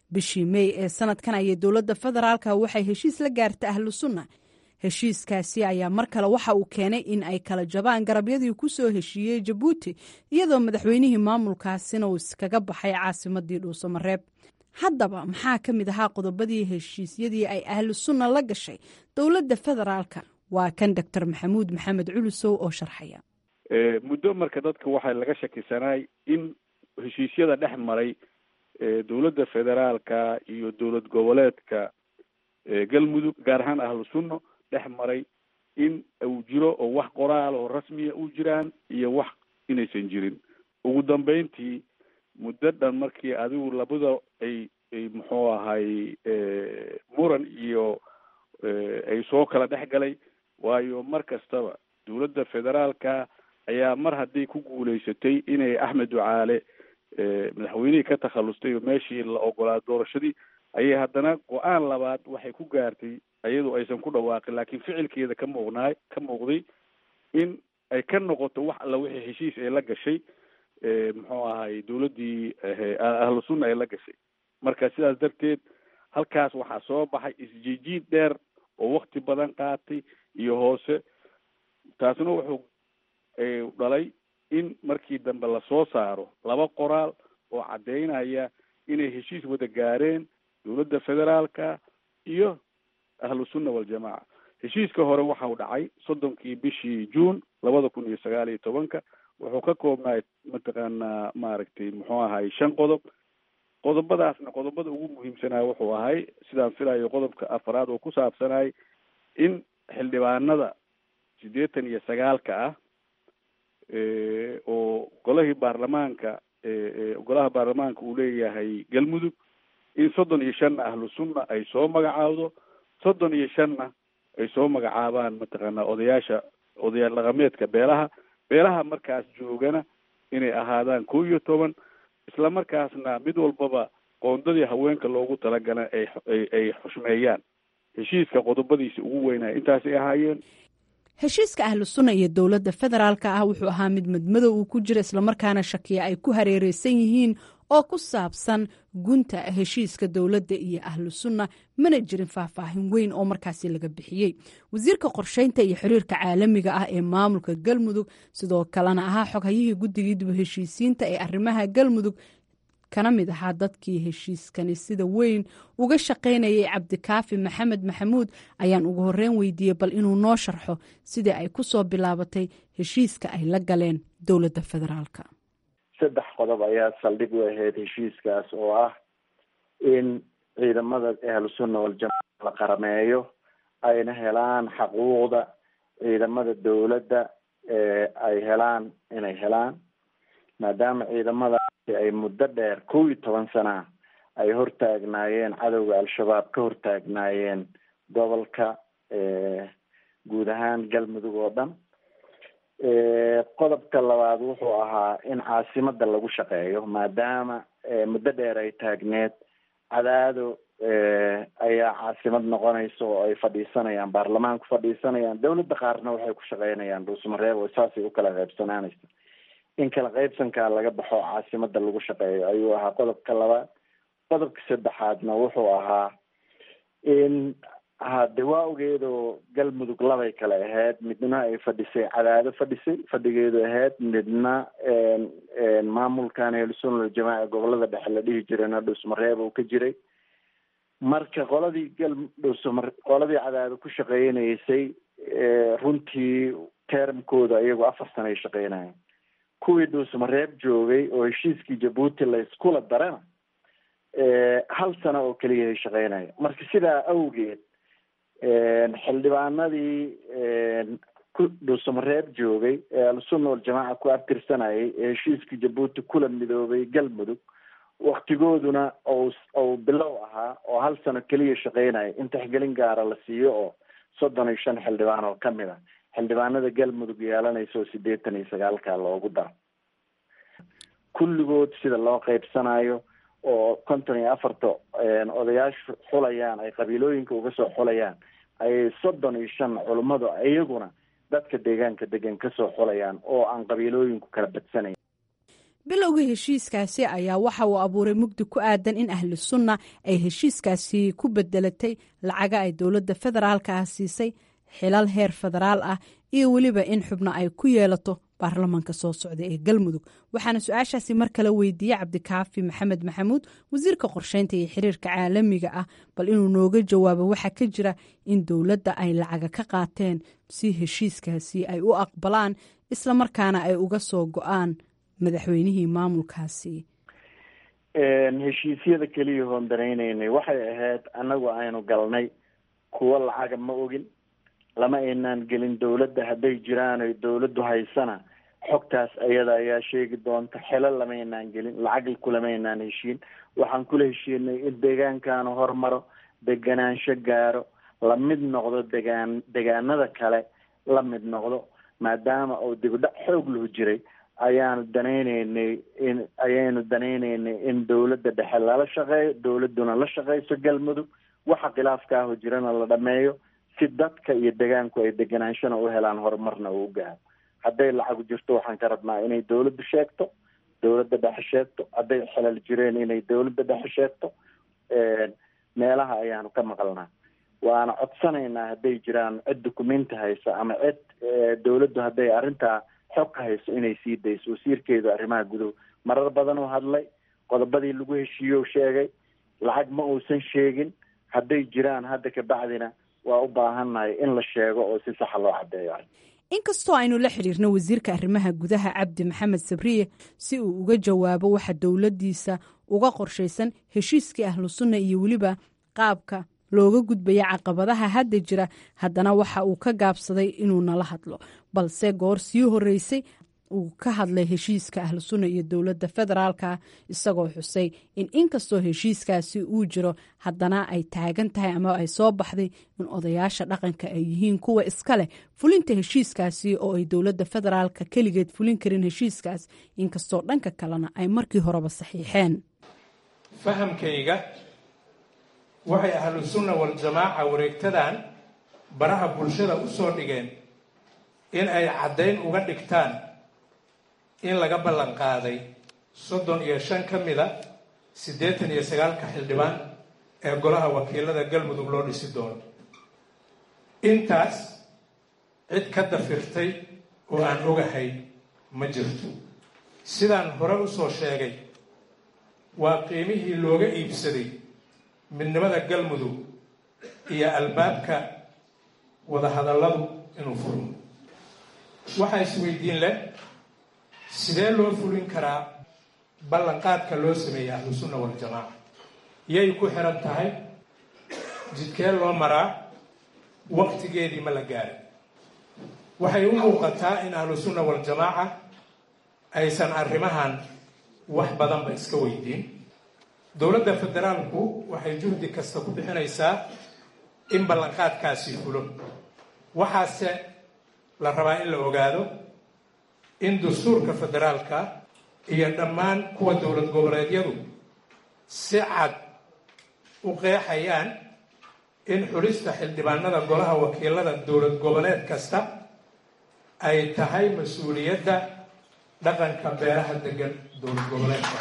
bishii mey ee sanadkan ayay dowladda federaalka waxay heshiis la gaarta ahlu sunna heshiiskaasi ayaa mar kale waxa uu keenay in ay kala jabaan garabyadii ku soo heshiiyey jabuuti iyadoo madaxweynihii maamulkaasina uu iskaga baxay caasimadii dhuusamareeb haddaba maxaa ka mid ahaa qodobadii heshiisyadii ay ahlu sunna la gashay dowladda federaalka waa kan doctor maxamuud maxamed culusow oo sharxaya muddo marka dadka waxaa laga shakisanaay in heshiisyada dhex maray dowladda federaalka iyo dowlad goboleedka galmudug gaar ahaan ahlu sunno dhex maray in uu jiro oo wax qoraal oo rasmiya u jiraan iyo wax inaysan jirin ugu dambeyntii muddo dhan markii adigu labada ay ay muxuu ahay muran iyo ay soo kala dhex galay waayo mar kastaba dowladda federaalka ayaa mar hadday ku guulaysatay inay axmed ducaale madaxweynihii ka takhallustay oo meeshii la ogolaa doorashadii ayay haddana go-aan labaad waxay ku gaartay iyadoo aysan ku dhawaaqin laakiin ficilkeeda ka muuqnaay ka muuqday in ay ka noqoto wax alla wixii heshiis ay la gashay muxuu ahay dowladdii ahlu sunna ay la gashay marka sidaas darteed halkaas waxaa soo baxay isjiijiid dheer oo wakti badan qaatay iyo hoose taasna wuxuu dhalay in markii dambe lasoo saaro laba qoraal oo caddeynaya inay heshiis wada gaareen dowladda federaalka iyo ahlu sunna waljamaaca heshiiska hore waxau dhacay soddonkii bishii juun labada kun iyo sagaal iyo tobanka wuxuu ka koobnaay mataqaanaa maaragtay muxuu ahay shan qodob qodobadaasna qodobada ugu muhiimsanaa wuxuu ahay sidaan filayo qodobka afraad oo ku saabsanay in xildhibaanada siddeetan iyo sagaalka ah oo golahii baarlamaanka golaha baarlamaanka uu leeyahay galmudug in soddon iyo shanna ahlu sunna ay soo magacaawdo soddon iyo shanna ay soo magacaabaan mataqaanaa odayaasha odayaal dhaqameedka beelaha beelaha markaas joogana inay ahaadaan kow iyo toban isla markaasna mid walbaba qoondadii haweenka loogu talagala ay ay xushmeeyaan heshiiska qodobadiisa ugu weynaya intaasay ahaayeen heshiiska ahlu sunna iyo dowladda federaalka ah wuxuu ahaa mid madmadow uu ku jira islamarkaana shakiya ay ku hareereysan yihiin oo ku saabsan gunta heshiiska dowladda iyo ahlu sunna mana jirin faahfaahin weyn oo markaasi laga bixiyey wasiirka qorsheynta iyo xiriirka caalamiga ah ee maamulka galmudug sidoo kalena ahaa xoghayihii guddigii dib heshiisiinta ee arrimaha galmudug kana mid ahaa dadkii heshiiskani sida weyn uga shaqaynayay cabdikaafi maxamed maxamuud ayaan ugu horeyn weydiiyey bal inuu noo sharxo sidii ay ku soo bilaabatay heshiiska ay la galeen dowladda federaalka saddex qodob ayaa saldhig u ahayd heshiiskaas oo ah in ciidamada ahlu sunna waljamaaca la qarameeyo ayna helaan xaquuqda ciidamada dowladda ay helaan inay helaan maadaama ciidamadaasi ay muddo dheer kow iyo toban sana ay hortaagnaayeen cadowga al-shabaab ka hortaagnaayeen gobolka guud ahaan galmudug oo dhan qodobka labaad wuxuu ahaa in caasimada lagu shaqeeyo maadaama muddo dheer ay taagneed cadaado ayaa caasimad noqonaysa oo ay fadhiisanayaan baarlamaanku fadhiisanayaan dowladda qaarna waxay ku shaqeynayaan dhuusmareeb oo saasay u kala qaybsanaanaysa in kala qaybsankaa laga baxo caasimada lagu shaqeeyo ayuu ahaa qodobka labaad qodobka saddexaadna wuxuu ahaa in hade waa ogeedoo galmudug labay kale ahayd midna ay fadhisay cadaado fadhisay fadhigeedu ahayd midna maamulkan ahlusunna jamaaca gobolada dhexe la dhihi jirayna dhuusmareeb uu ka jiray marka qoladii gal dhuusmar qoladii cadaado ku shaqeynaysay runtii termkooda iyagu afar sana ay shaqeynayeen kuwii dhuusmareeb joogay oo heshiiskii jabuuti la iskula darana hal sano oo keliya ay shaqeynaya marka sidaa awgeed xildhibaanadii ku dhuusamareeb joogay ee al-sunna waljamaaca ku abtirsanayay ee heshiiskii jabuuti kula midoobay galmudug waktigooduna ou ou bilow ahaa oo hal sano keliya shaqeynaya in taxgelin gaara la siiyo oo soddon iyo shan xildhibaan oo kamid a xildhibaanada galmudug yeelanaysa oo sideetan iyo sagaalka loogu daro kulligood sida loo qeybsanayo oo konton iyo afarta odayaashu xulayaan ay qabiilooyinka uga soo xulayaan ayay soddon iyo shan culummadu iyaguna dadka deegaanka degan kasoo xulayaan oo aan qabiilooyinku kala badsanayn bilowga heshiiskaasi ayaa waxa uu abuuray mugdi ku aadan in ahlu sunna ay heshiiskaasi ku bedelatay lacaga ay dowladda federaalka ah siisay xilal heer federaal ah iyo weliba in xubno ay ku yeelato baarlamaanka soo socda ee galmudug waxaana su-aashaasi mar kale weydiiyey cabdikaafi maxamed maxamuud wasiirka qorsheynta iyo xiriirka caalamiga ah bal inuu nooga jawaabo waxaa ka jira in dowladda ay lacaga ka qaateen si heshiiskaasi ay u aqbalaan islamarkaana ay uga soo go-aan madaxweynihii maamulkaasi heshiisyada keliya hoon daraynaynay waxay ahayd annagu aynu galnay kuwo lacaga ma ogin lama aynaan gelin dawladda hadday jiraan oy dawladdu haysana xogtaas ayada ayaa sheegi doonta xelo lamaynaan gelin lacag kulamaynaan heshiin waxaan kula heshiinay in deegaankaanu hormaro deganaansho gaaro la mid noqdo degaan degaanada kale la mid noqdo maadaama uu dibdhac xoog lahu jiray ayaanu danayneynay in ayaynu danayneynay in dawladda dhexe lala shaqeeyo dawladduna la shaqeyso galmudug waxa khilaafkaaho jirana la dhameeyo si dadka iyo degaanku ay deganaanshona u helaan horumarna uu gaaro hadday lacagu jirto waxaan ka rabnaa inay dawladdu sheegto dawladda dhexe sheegto hadday xelal jireen inay dawladda dhexe sheegto meelaha ayaanu ka maqalnaa waana codsanaynaa hadday jiraan cid dukumenti haysa ama cid dawladdu hadday arrintaa xog ka hayso inay sii dayso wasiirkeedu arrimaha guduhu marar badan uu hadlay qodobadii lagu heshiiyo sheegay lacag ma uusan sheegin hadday jiraan hadda kabacdina waa u baahannahay in la sheego oo si saxa loo caddeeyo inkastoo aynu la xidhiirno wasiirka arrimaha gudaha cabdi maxamed sabriye si uu uga jawaabo waxa dowladdiisa uga qorshaysan heshiiskii ahlu sunna iyo weliba qaabka looga gudbaya caqabadaha hadda jira haddana waxa uu ka gaabsaday inuu nala hadlo balse goor sii horeysay uu ka hadlay heshiiska ahlu sunna iyo dowladda federaalka isagoo xusay in inkastoo heshiiskaasi uu jiro haddana ay taagan tahay ama ay soo baxday in odayaasha dhaqanka ay yihiin kuwa iska leh fulinta heshiiskaasi oo ay dowladda federaalka keligeed fulin karin heshiiskaas inkastoo dhanka kalena ay markii horeba saxiixeen fahamkayga waxay ahlu sunna waljamaaca wareegtadan baraha bulshada u soo dhigeen in ay caddayn uga dhigtaan in laga ballan qaaday soddon iyo shan ka mida siddeetan iyo sagaalka xildhibaan ee golaha wakiilada galmudug loo dhisi doono intaas cid ka dafirtay oo aan ogahay ma jirto sidaan hore u soo sheegay waa qiimihii looga iibsaday midnimada galmudug iyo albaabka wadahadalladu inuu furmo waxaa isweydiin leh sidee loo fulin karaa ballanqaadka loo sameeyey ahlu sunna waljamaaca yay ku xiran tahay jidkee loo maraa waqtigeedii ma la gaarin waxay u muuqataa in ahlu sunna waljamaaca aysan arrimahan wax badanba iska weydiin dowladda federaalku waxay juhdi kasta ku bixinaysaa in ballanqaadkaasi fulo waxaase la rabaa in la ogaado in dastuurka federaalka iyo dhammaan kuwa dowlad goboleedyadu si cad u qeexayaan in xulista xildhibaanada golaha wakiilada dowlad goboleed kasta ay tahay mas-uuliyadda dhaqanka beeraha degan dowlad goboleedka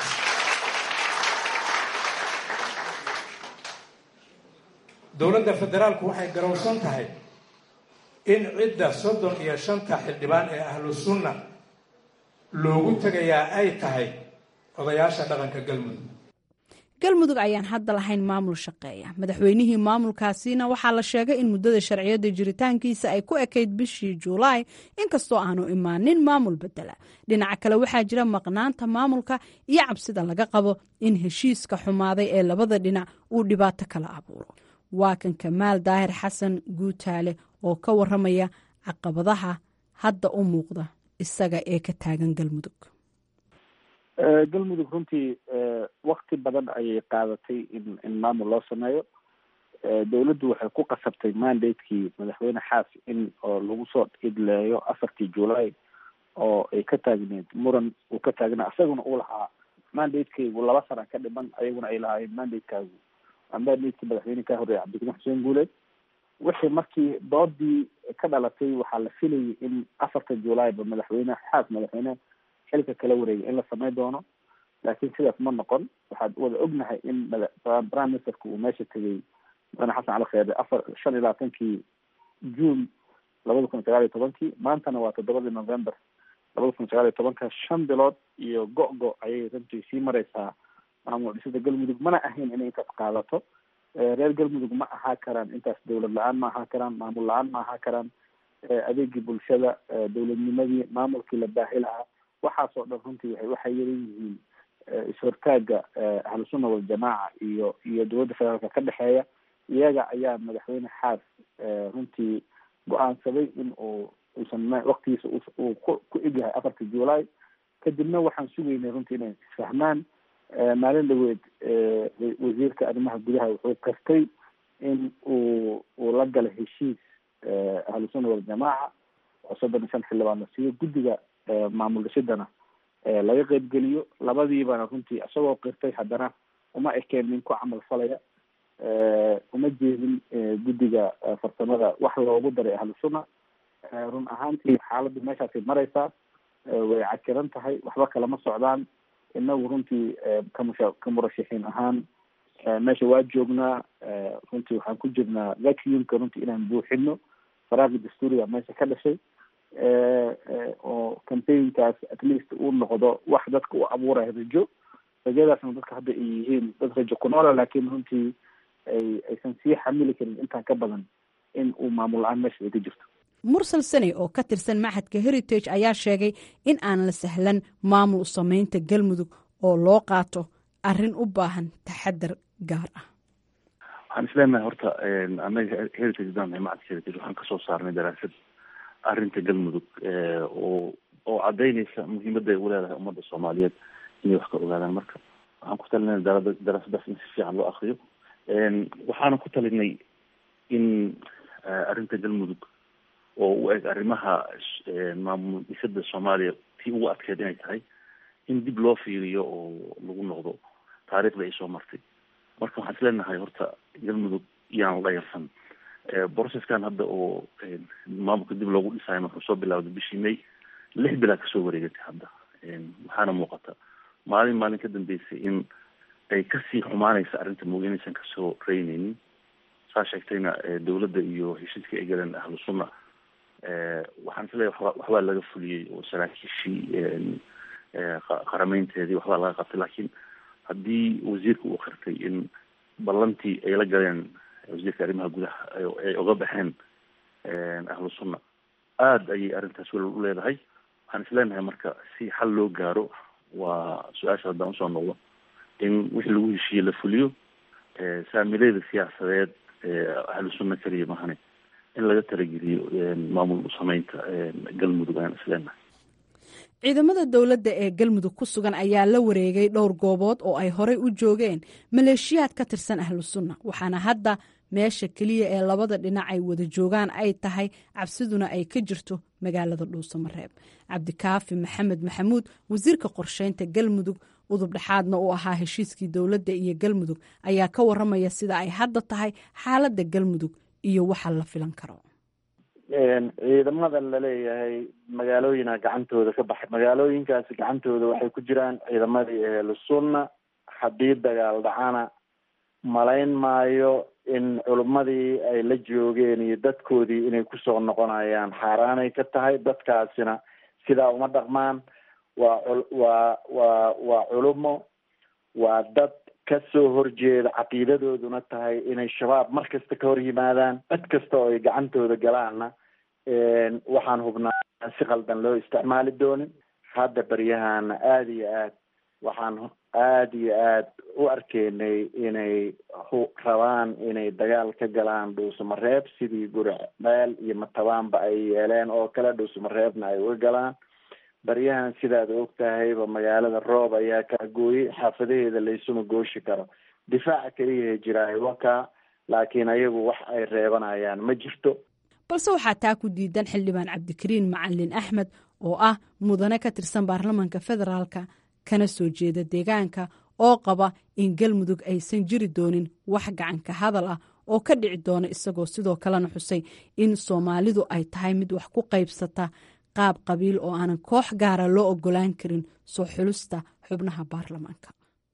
dowladda federaalku waxay garowsan tahay in cidda soddon iyo shanta xildhibaan ee ahlu sunna loogu tegayaa ay tahay odayaasha dhaqanka galmudug galmudug ayaan hadda lahayn maamul shaqeeya madaxweynihii maamulkaasina waxaa la sheegay in muddada sharciyadda jiritaankiisa ay ku ekayd bishii juulaay inkastoo aanu imaanin maamul bedela dhinaca kale waxaa jira maqnaanta maamulka iyo cabsida laga qabo in heshiiska xumaaday ee labada dhinac uu dhibaato kala abuuro waa kan kamaal daahir xasan guutaale oo ka waramaya caqabadaha hadda u muuqda isaga ee ka taagan galmudug galmudug runtii wakti badan ayay qaadatay in in maamul loo sameeyo dawladdu waxay ku qasabtay mandatekii madaxweyne xaas in oo lagu soo idleeyo afartii july oo ay ka taagneed muran uu ka taagnaa isaguna uu lahaa mandatekaygu laba sana ka dhiman ayaguna ay lahaayeen mandatekaagu waa mandatekii madaxweyne ka horreeyay cabdiraxmaan xuseen guuleed wixii markii doodii ka dhalatay waxaa la filayay in afarta julayba madaxweyne xaas madaxweyne xilka kala wareegay in la samey doono laakiin sidaas ma noqon waxaad wada ognahay in prime ministerka uu meesha tegay mudane xasan cali kheere afar shan iyo labaatankii june labada kun sagaal iyo tobankii maantana waa toddobadii november labada kun sagaal iyo tobanka shan bilood iyo go-go ayay runtii sii mareysaa maamul dhisida galmudug mana ahayn inay intaas qaadato reer galmudug ma ahaa karaan intaas dawlad la-aan ma ahaa karaan maamul la-aan ma ahaa karaan adeegii bulshada dawladnimadii maamulkii la baahi lahaa waxaas oo dhan runtii waxay waxay yaran yihiin is-hortaaga ahlusunna waljamaaca iyo iyo dowladda federaalka ka dhexeeya iyaga ayaa madaxweyne xaas runtii go-aansaday in uu uusan waktigiisa uu ku ku egyahay afarta july kadibna waxaan sugaynay runtii inay isfahmaan maalin dhaweed wasiirka arrimaha gudaha wuxuu kastay in uu uu la gala heshiis ahlusunna waljamaaca oo soddon iyo shan xildhibaan la siiyo guddiga maamul dhisidana laga qeybgeliyo labadiibana runtii isagoo qirtay haddana uma ekeen nin ku camal falaya uma jeedin guddiga farsamada wax loogu daray ahlusunna run ahaantii xaaladdu meeshaasay mareysaa way cakiran tahay waxba kalama socdaan inagu runtii kamusha ka murashaxiin ahaan meesha waa joognaa runtii waxaan ku jirnaa vacuumka runtii inaan buuxino faraaqi dastuuriga meesha ka dhashay oo campaignkaas at least uu noqdo wax dadka u abuuraya rajo rajadaasna dadka hadda ay yihiin dad rajo ku noola laakiin runtii ay aysan sii xamili karin intaan ka badan in uu maamul la-aan meesha ay ka jirto mursal sane oo ka tirsan maxadka heritage ayaa sheegay in aan la sahlan maamul sameynta galmudug oo loo qaato arrin u baahan taxadar gaar ah waxaan isleenahay horta anaga heritage daan macadka heritage waxaan kasoo saarnay daraasad arrinta galmudug oo oo cadaynaysa muhiimadda ay uleedahay ummadda soomaaliyeed inay wax ka ogaadaan marka waxaan ku talinay daraasadaas in si fiican loo akriyo waxaana ku talinay in arrinta galmudug oo u eg arrimaha maamul dhisada soomaaliya tii ugu adkeed inay tahay in dib loo fiiriyo oo lagu noqdo taariikhda ay soo martay marka waxaan isleenahay horta galmudug iyaan la yarsan processkan hadda oo maamulka dib loogu dhisayo markuu soo bilawday bishii may lix bilaa kasoo wareegatay hadda waxaana muuqata maalin maalin ka dambeysay in ay kasii xumaanaysa arrinta mooga inaysan kasoo reyneynin saa sheegtayna dawladda iyo heshiiska ay galeen ahlu sunna waxaan isleeyahay waxba waxbaa laga fuliyey oo saraakiishii qarameynteedii waxbaa laga qabtay laakiin haddii wasiirka uu qirtay in ballantii ay la galeen wasiirka arrimaha gudaha ay oga baxeen ahlu sunna aada ayay arrintaas welal u leedahay waxaan isleenahay marka si xal loo gaaro waa su-aasha haddaan usoo noqdo in wixii lagu heshiiye la fuliyo saamileeda siyaasadeed ahlu sunna keliya mahane in laga talageliyo maamul sameynta galmudug ayaan isleenahay ciidamada dowladda ee galmudug ku sugan ayaa la wareegay dhowr goobood oo ay horey u joogeen maleeshiyaad ka tirsan ahlu sunna waxaana hadda meesha keliya ee labada dhinac ay wada joogaan ay tahay cabsiduna ay ka jirto magaalada dhuusamareeb cabdikaafi maxamed maxamuud wasiirka qorsheynta galmudug udub dhexaadna uu ahaa heshiiskii dowladda iyo galmudug ayaa ka waramaya sida ay hadda tahay xaaladda galmudug iyo waxa la filan karo ciidamada laleeyahay magaalooyina gacantooda ka baxay magaalooyinkaasi gacantooda waxay ku jiraan ciidamadii ehlusunna haddii dagaal dhacana malayn maayo in culummadii ay la joogeen iyo dadkoodii inay kusoo noqonayaan xaaraanay ka tahay dadkaasina sidaa uma dhaqmaan waa waa waa waa culumo waa dad kasoo horjeeda caqiidadooduna tahay inay shabaab mar kasta ka hor yimaadaan cid kasta oo ay gacantooda galaanna waxaan hubnaa si qaldan loo isticmaali doonin hadda beryahana aada iyo aad waxaan aada iyo aad u arkeynay inay rabaan inay dagaal ka galaan dhuusamareeb sidii guricmeel iyo matabaanba ay yeeleen oo kale dhuusamareebna ay uga galaan baryahan sidaad og tahayba magaalada roob ayaa kaa gooyey xaafadaheeda laysuma gooshi karo difaaca keliyaha jiraayo wakaa laakiin ayagu wax ay reebanayaan ma jirto balse waxaa taa ku diidan xildhibaan cabdikariin macalin axmed oo ah mudane ka tirsan baarlamaanka federaalka kana soo jeeda deegaanka oo qaba in galmudug aysan jiri doonin wax gacanka hadal ah oo ka dhici doona isagoo sidoo kalena xusay in soomaalidu ay tahay mid wax ku qaybsata qaab qabiil oo aanan koox gaara loo ogolaan karin soo xulista xubnaha baarlamaanka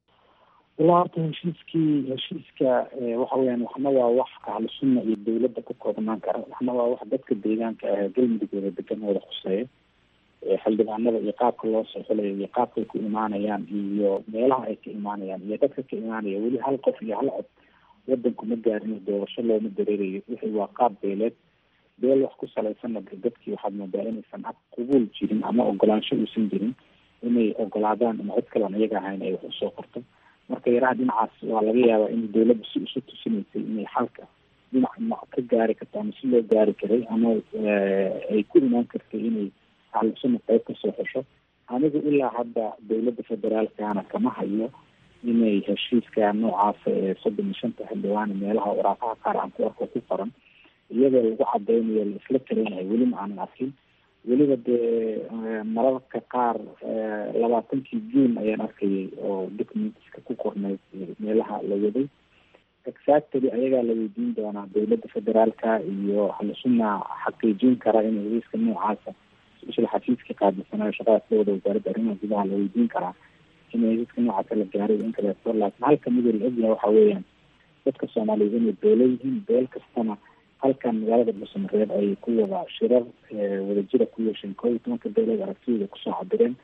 ilaa horta heshiiskii heshiiska waxa weyaan waxna waa wax ahlu sunna iyo dowladda ku koobnaan kara waxna waa wax dadka deegaanka ah galmudugooda degan wada khuseeya xildhibaanada iyo qaabka loo soo xulayo iyo qaabkay ku imaanayaan iyo meelaha ay ka imaanayaan iyo dadka ka imaanaya weli hal qof iyo hal cod wadanku ma gaarin doorasho looma dareerayo wixii waa qaab beeleed beel wax ku salaysanna de dadkii waxaad moodaa inaysan ag qubuul jirin ama ogolaansho uusan jirin inay ogolaadaan ama cid kalean iyaga ahayn ay wax usoo qorto marka yaraha dhinacaas waa laga yaabaa in dowladda si isu tusinaysay inay xalka dhinac ma ka gaari karto ama si loo gaari karay ama ay ku imaan kartay inay ahlusuna qayb kasoo xesho anigu ilaa hadda dowladda federaalkana kama hayo inay heshiiska noocaasa ee soddon iyo shanta xildhibaane meelaha waraaqaha qaar aan ku arko ku qoran iyadoo lagu cadeynayo la isla talinayo weli ma aanan arkin weliba dee mararka qaar labaatankii juun ayaan arkayay oo documentska ku qornayd meelaha la waday exactly ayagaa la weydiin doonaa dowladda federaalka iyo ahlusuna xaqiijin kara in heshiiska noocaasa isla xafiiska qaadisanayo shaqadaas la wada wasaaradda arrimaha gudaha la weydiin karaa in heshiiska noocaasa la gaaray in kaleeto laakiin halka midoo la ogyahay waxa weeyaan dadka soomaaliyeed inay beelo yihiin beel kastana halkan magaalada dhuusamareeb ay ku wada shirar wadajira ku yeesheen koob iyo tobanka beelood aragtidooda kusoo cabireen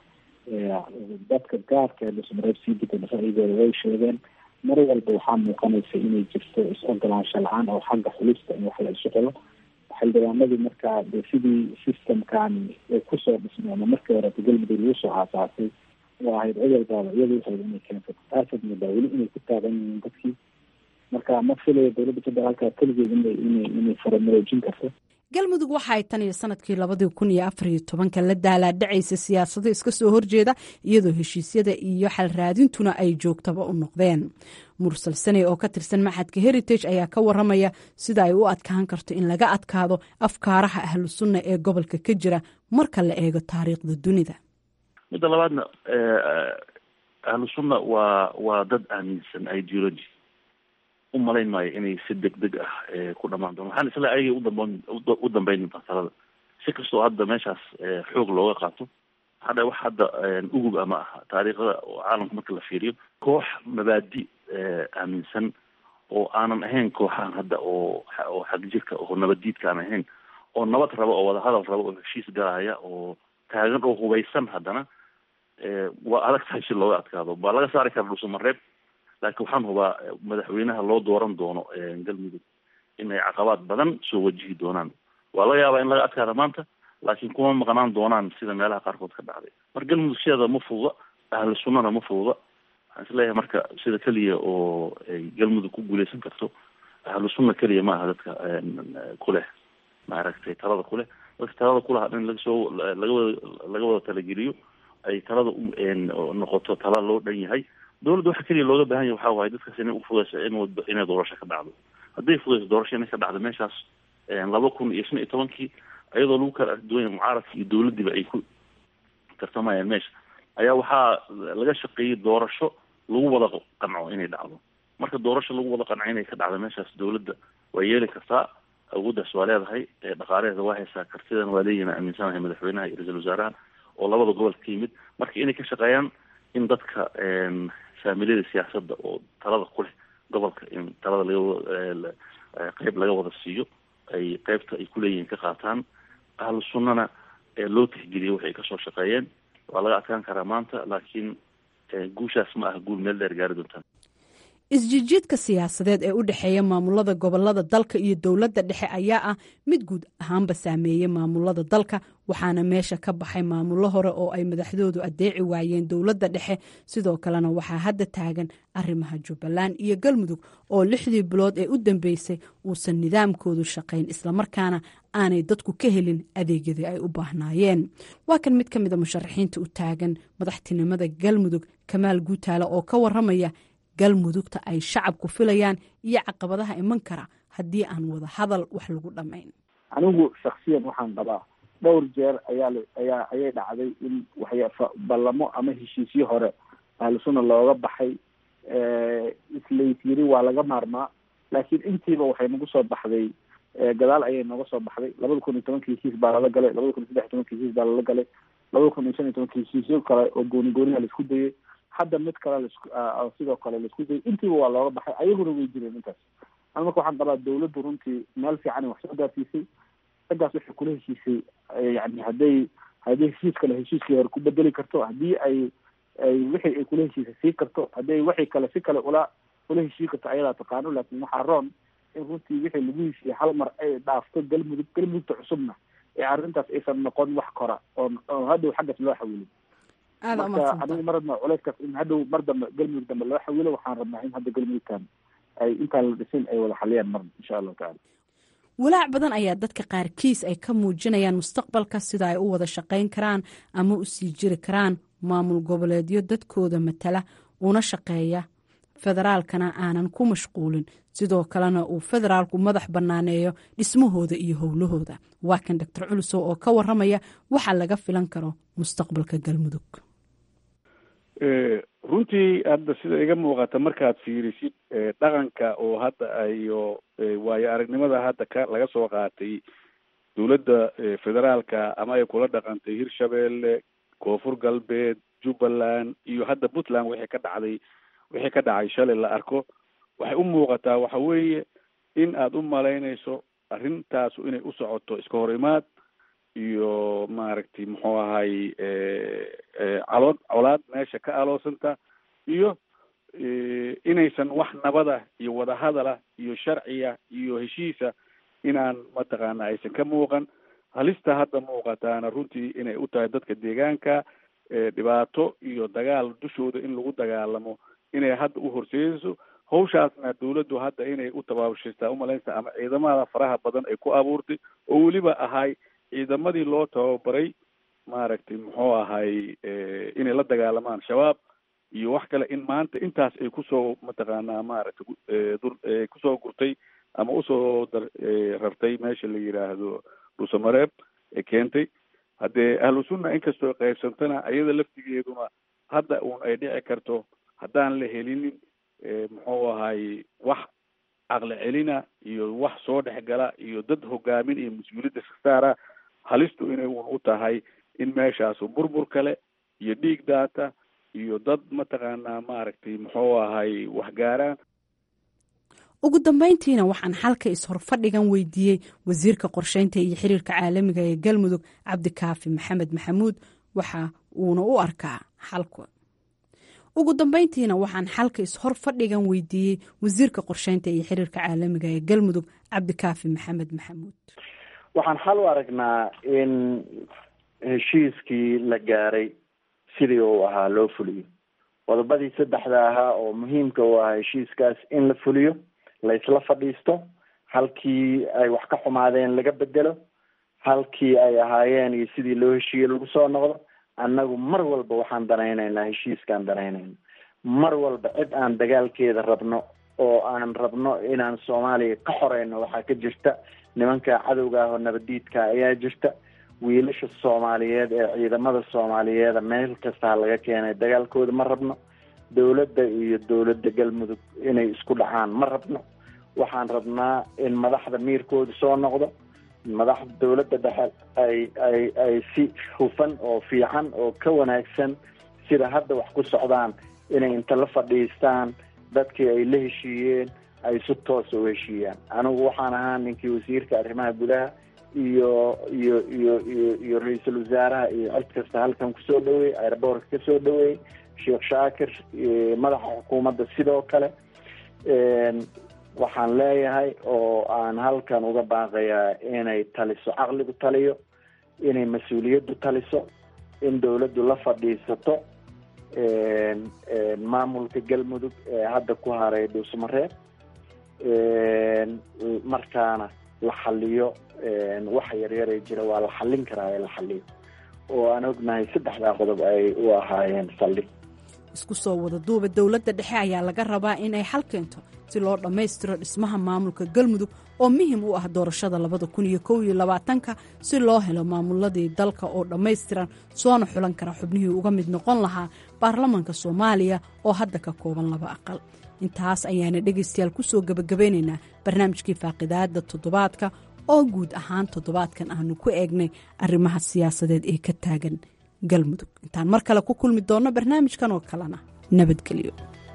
dadka gaarka ee dhuusamareeb sii degay ra'yigooda way sheegeen mar walba waxaa muuqanaysa inay jirto is-ogolaansho la-aan oo xagga xulista in wax la isu xulo xildhibaanadii markaa de sidii systemkan ay kusoo dhismay ama markii hore galmudug lagu soo aasaasay oo ahayd cid walbaaba iyada waxay inay keensato taasaad moodaa weli inay ku taagan yihiin dadkii marka ma filayo dowladda federaalka keligeed inay inay inay faramaroojin karto galmudug waxa ay tan iyo sanadkii labadii kun iyo afar iyo tobanka la daalaadhacaysa siyaasado iska soo horjeeda iyadoo heshiisyada iyo xalraadintuna ay joogtaba u noqdeen mursal sane oo ka tirsan maxadka heritage ayaa ka waramaya sida ay u adkaan karto in laga adkaado afkaaraha ahlu sunna ee gobolka ka jira marka la eego taariikhda dunida midda labaadna ahlu sunna waa waa dad aaminsan ideology u malayn maayo inay si deg deg ah ku dhamaan doon waxaan isla ayagay udamban u dambeyn doontaa talada si kastoo hadda meeshaas xoog looga qaato hadda wax hadda ugub ama aha taariikhda caalamka marka la fiiriyo koox mabaadi aaminsan oo aanan ahayn kooxaan hadda oo oo xagjirka oo nabaddiidka aan ahayn oo nabad rabo oo wadahadal rabo oo heshiis galaya oo taagan oo hubaysan haddana waa adag tahay si looga adkaado waa laga saari kara dhuusamareeb laakiin waxaan hubaa madaxweynaha loo dooran doono galmudug inay caqabaad badan soo wajihi doonaan waa laga yaabaa in laga adkaada maanta laakiin kuma maqnaan doonaan sida meelaha qaarkood ka dhacday marka galmudug sideeda ma fuuda ahlu sunnana ma fuuda waxaan isleeyahay marka sida keliya oo ay galmudug ku guuleysan karto ahlu sunna keliya ma aha dadka kuleh maaragtay talada kuleh dadka talada kulaha in lagasoo laga wada laga wada talageliyo ay talada noqoto tala loo dhan yahay dowladda waxa keliya looga baahan yahay waxaa waaye dadkaas inay ufudayso in inay doorasho ka dhacdo hadday fudayso doorasho inay ka dhacdo meeshaas laba kun iyo shan iyo tobankii iyadoo lagu kala arduwanya mucaaradka iyo dowladdiiba ay ku tartamayaan meesha ayaa waxaa laga shaqeeyey doorasho lagu wada qanco inay dhacdo marka doorasho lagu wada qanco inay ka dhacdo meeshaas dowladda waa yeeli kartaa awooddaas waa leedahay dhaqaalaheeda waa haysaa kartidan waa leeyihin aaminsanahay madaxweynaha iyo ra-iisul wasaaraha oo labada gobolka ka yimid marka inay ka shaqeeyaan in dadka faamiliyada siyaasadda oo talada ku leh gobolka in talada laga qeyb laga wada siiyo ay qeybta ay kuleeyihiin ka qaataan ahlu sunnana loo tixgeliyo waxay kasoo shaqeeyeen waa laga adkaan karaa maanta laakiin guushaas ma aha guul meel dheer gaari doontaan isjijiidka siyaasadeed ee u dhexeeya maamulada gobolada dalka iyo dowladda dhexe ayaa ah mid guud ahaanba saameeyey maamulada dalka waxaana meesha ka baxay maamulo hore oo ay madaxdoodu adeeci waayeen dowladda dhexe sidoo kalena waxaa hadda taagan arrimaha jubbaland iyo galmudug oo lixdii bilood ee u dambeysay uusan nidaamkoodu shaqayn islamarkaana aanay dadku ka helin adeegyadii ay u baahnaayeen waa kan mid ka mida musharaxiinta u taagan madaxtinimada galmudug kamaal guutaale oo ka waramaya galmudugta ay shacabku filayaan iyo caqabadaha iman kara haddii aan wada hadal wax lagu dhamayn anigu shaksiyan waxaan qabaa dhowr jeer ayaa ayaa ayay dhacday in waxya ballamo ama heshiisyo hore ahlusuna looga baxay islays yiri waa laga maarmaa laakiin intiiba waxay nagu soo baxday gadaal ayay nooga soo baxday labada kun iyo tobankii heshiis baa lala galay labada kun iyo saddex iyo tobankii heshiis baa lala galay labada kun iyo shan iyo tobankii heshiisyo kale oo gooni gooniha laisku dayay hadda mid kale lasku sidoo kale laisku dayay intiiba waa looga baxay ayaguna way jireen intaas an marka waxaan qabaa dawladdu runtii meel fiican wax soo gaarsiisay raggaas waxay kula heshiisay yani hadday haddii heshiis kale heshiiskii hore ku bedeli karto haddii ay ay wixii ay kula heshiisay sii karto hadday wixii kale si kale ula ula heshii karto ayadaa taqaano laakin waxaa roon in runtii wixii lagu heshiiyey hal mar ay dhaafto galmudug galmudugta cusubna ee arrintaas aysan noqon wax kora oo oo hadhow xaggas loo xawilin marka anigu ma rabna culeyskaas in hadhow mar dambe galmudug dambe loo xawilo waxaan rabnaa in hadda galmudugtan ay intaan la dhisin ay wada xaliyaan marna insha allahu tacala walaac badan ayaa dadka qaarkiis ay ka muujinayaan mustaqbalka sida ay u wada shaqayn karaan ama u sii jiri karaan maamul goboleedyo dadkooda matala una shaqeeya federaalkana aanan ku mashquulin sidoo kalena uu federaalku madax bannaaneeyo dhismahooda iyo howlahooda waa kan doctor culusow oo ka waramaya waxa laga filan karo mustaqbalka galmudug runtii hadda sida iga muuqata markaad fiirisid dhaqanka oo hadda iyo waayo aragnimada hadda ka laga soo qaatay dowladda federaalka ama ay kula dhaqantay hirshabeelle koonfur galbeed jubbaland iyo hadda puntland wixii ka dhacday wixii ka dhacay shalay la arko waxay u muuqataa waxa weeye in aada u malaynayso arrintaasu inay u socoto iska hor imaad iyo maaragtay muxuu ahay calood colaad meesha ka aloosanta iyo inaysan wax nabada iyo wadahadala iyo sharciya iyo heshiisa inaan mataqaana aysan ka muuqan halista hadda muuqataana runtii inay u tahay dadka deegaanka dhibaato iyo dagaal dushooda in lagu dagaalamo inay hadda u horseedayso hawshaasna dawladdu hadda inay u tabaabushaystaa umalaynsa ama ciidamada faraha badan ay ku abuurtay oo weliba ahay ciidamadii loo tababaray maaragtay muxuu ahay inay la dagaalamaan shabaab iyo wax kale in maanta intaas ay kusoo mataqaanaa maaragtay dur kusoo gurtay ama usoo dar rartay meesha la yidhaahdo dhusamareeb ee keentay haddee ahlu sunna inkastoo qaybsantana iyada laftigeeduna hadda uun ay dhici karto haddaan la helinin muxuu ahay wax caqli celina iyo wax soo dhexgala iyo dad hogaamin iyo mas-uuliyadda sasaara halistu inay uun u tahay in meeshaasu burbur kale iyo dhiig daata iyo dad mataqaanaa maaragtay muxuu ahay waxgaaraan ugu dambeyntiina waxaan xalka is-horfadhigan weydiiyey wasiirka qorsheynta iyo xiriirka caalamiga ee galmudug cabdikaafi maxamed maxamuud waxa uuna u arkaa xalka ugu dambeyntiina waxaan xalka is-hor fadhigan weydiiyey wasiirka qorsheynta iyo xiriirka caalamiga ee galmudug cabdikaafi maxamed maxamuud waxaan xal u aragnaa in heshiiskii la gaaray sidii uu ahaa loo fuliyo qodobadii saddexda ahaa oo muhiimka u ahaa heshiiskaas in la fuliyo la isla fadhiisto halkii ay wax ka xumaadeen laga bedelo halkii ay ahaayeen iyo sidii loo heshiiyey lagu soo noqdo annagu mar walba waxaan danaynaynaa heshiiskaan danaynayna mar walba cid aan dagaalkeeda rabno oo aan rabno inaan soomaaliya ka xoreyno waxaa ka jirta nimanka cadowga ah oo nabadiidka ayaa jirta wiilasha soomaaliyeed ee ciidamada soomaaliyeeda meel kastaa laga keenay dagaalkooda ma rabno dowladda iyo dowladda galmudug inay isku dhacaan ma rabno waxaan rabnaa in madaxda miirkooda soo noqdo madaxda dowladda dhexe ay ay ay si hufan oo fiican oo ka wanaagsan sida hadda wax ku socdaan inay inta la fadhiistaan dadkii ay la heshiiyeen ay si toosa u heshiiyaan anigu waxaan ahaa ninkii wasiirka arrimaha gudaha iyo iyo iyo iyo iyo ra-iisul wasaaraha iyo cid kasta halkan kusoo dhaweeyey airboortka kasoo dhaweeyey sheekh shaakir madaxa xukuumadda sidoo kale waxaan leeyahay oo aan halkan uga baaqayaa inay taliso caqligu taliyo inay mas-uuliyaddu taliso in dowladdu la fadhiisato maamulka galmudug ee hadda ku haray dhuusmareeb markaana la xaliyo waxa yaryaree jira waa la xallin karaa ee la xaliyo oo aan ognahay saddexdaa qodob ay u ahaayeen saldhig isku soo wada duuba dowladda dhexe ayaa laga rabaa in ay xal keento si loo dhammaystiro dhismaha maamulka galmudug oo muhim u ah doorashada labada kun iyo kow iyo labaatanka si loo helo maamuladii dalka oo dhammaystiran soona xulan kara xubnihii uga mid noqon lahaa baarlamaanka soomaaliya oo hadda ka kooban laba aqal intaas ayaana dhegaystayaal ku soo gebagabeynaynaa barnaamijkii faaqidaada toddobaadka oo guud ahaan toddobaadkan aanu ku eegnay arrimaha siyaasadeed ee ka taagan galmudug intaan mar kale ku kulmi doonno barnaamijkan oo kalena nabadgelyo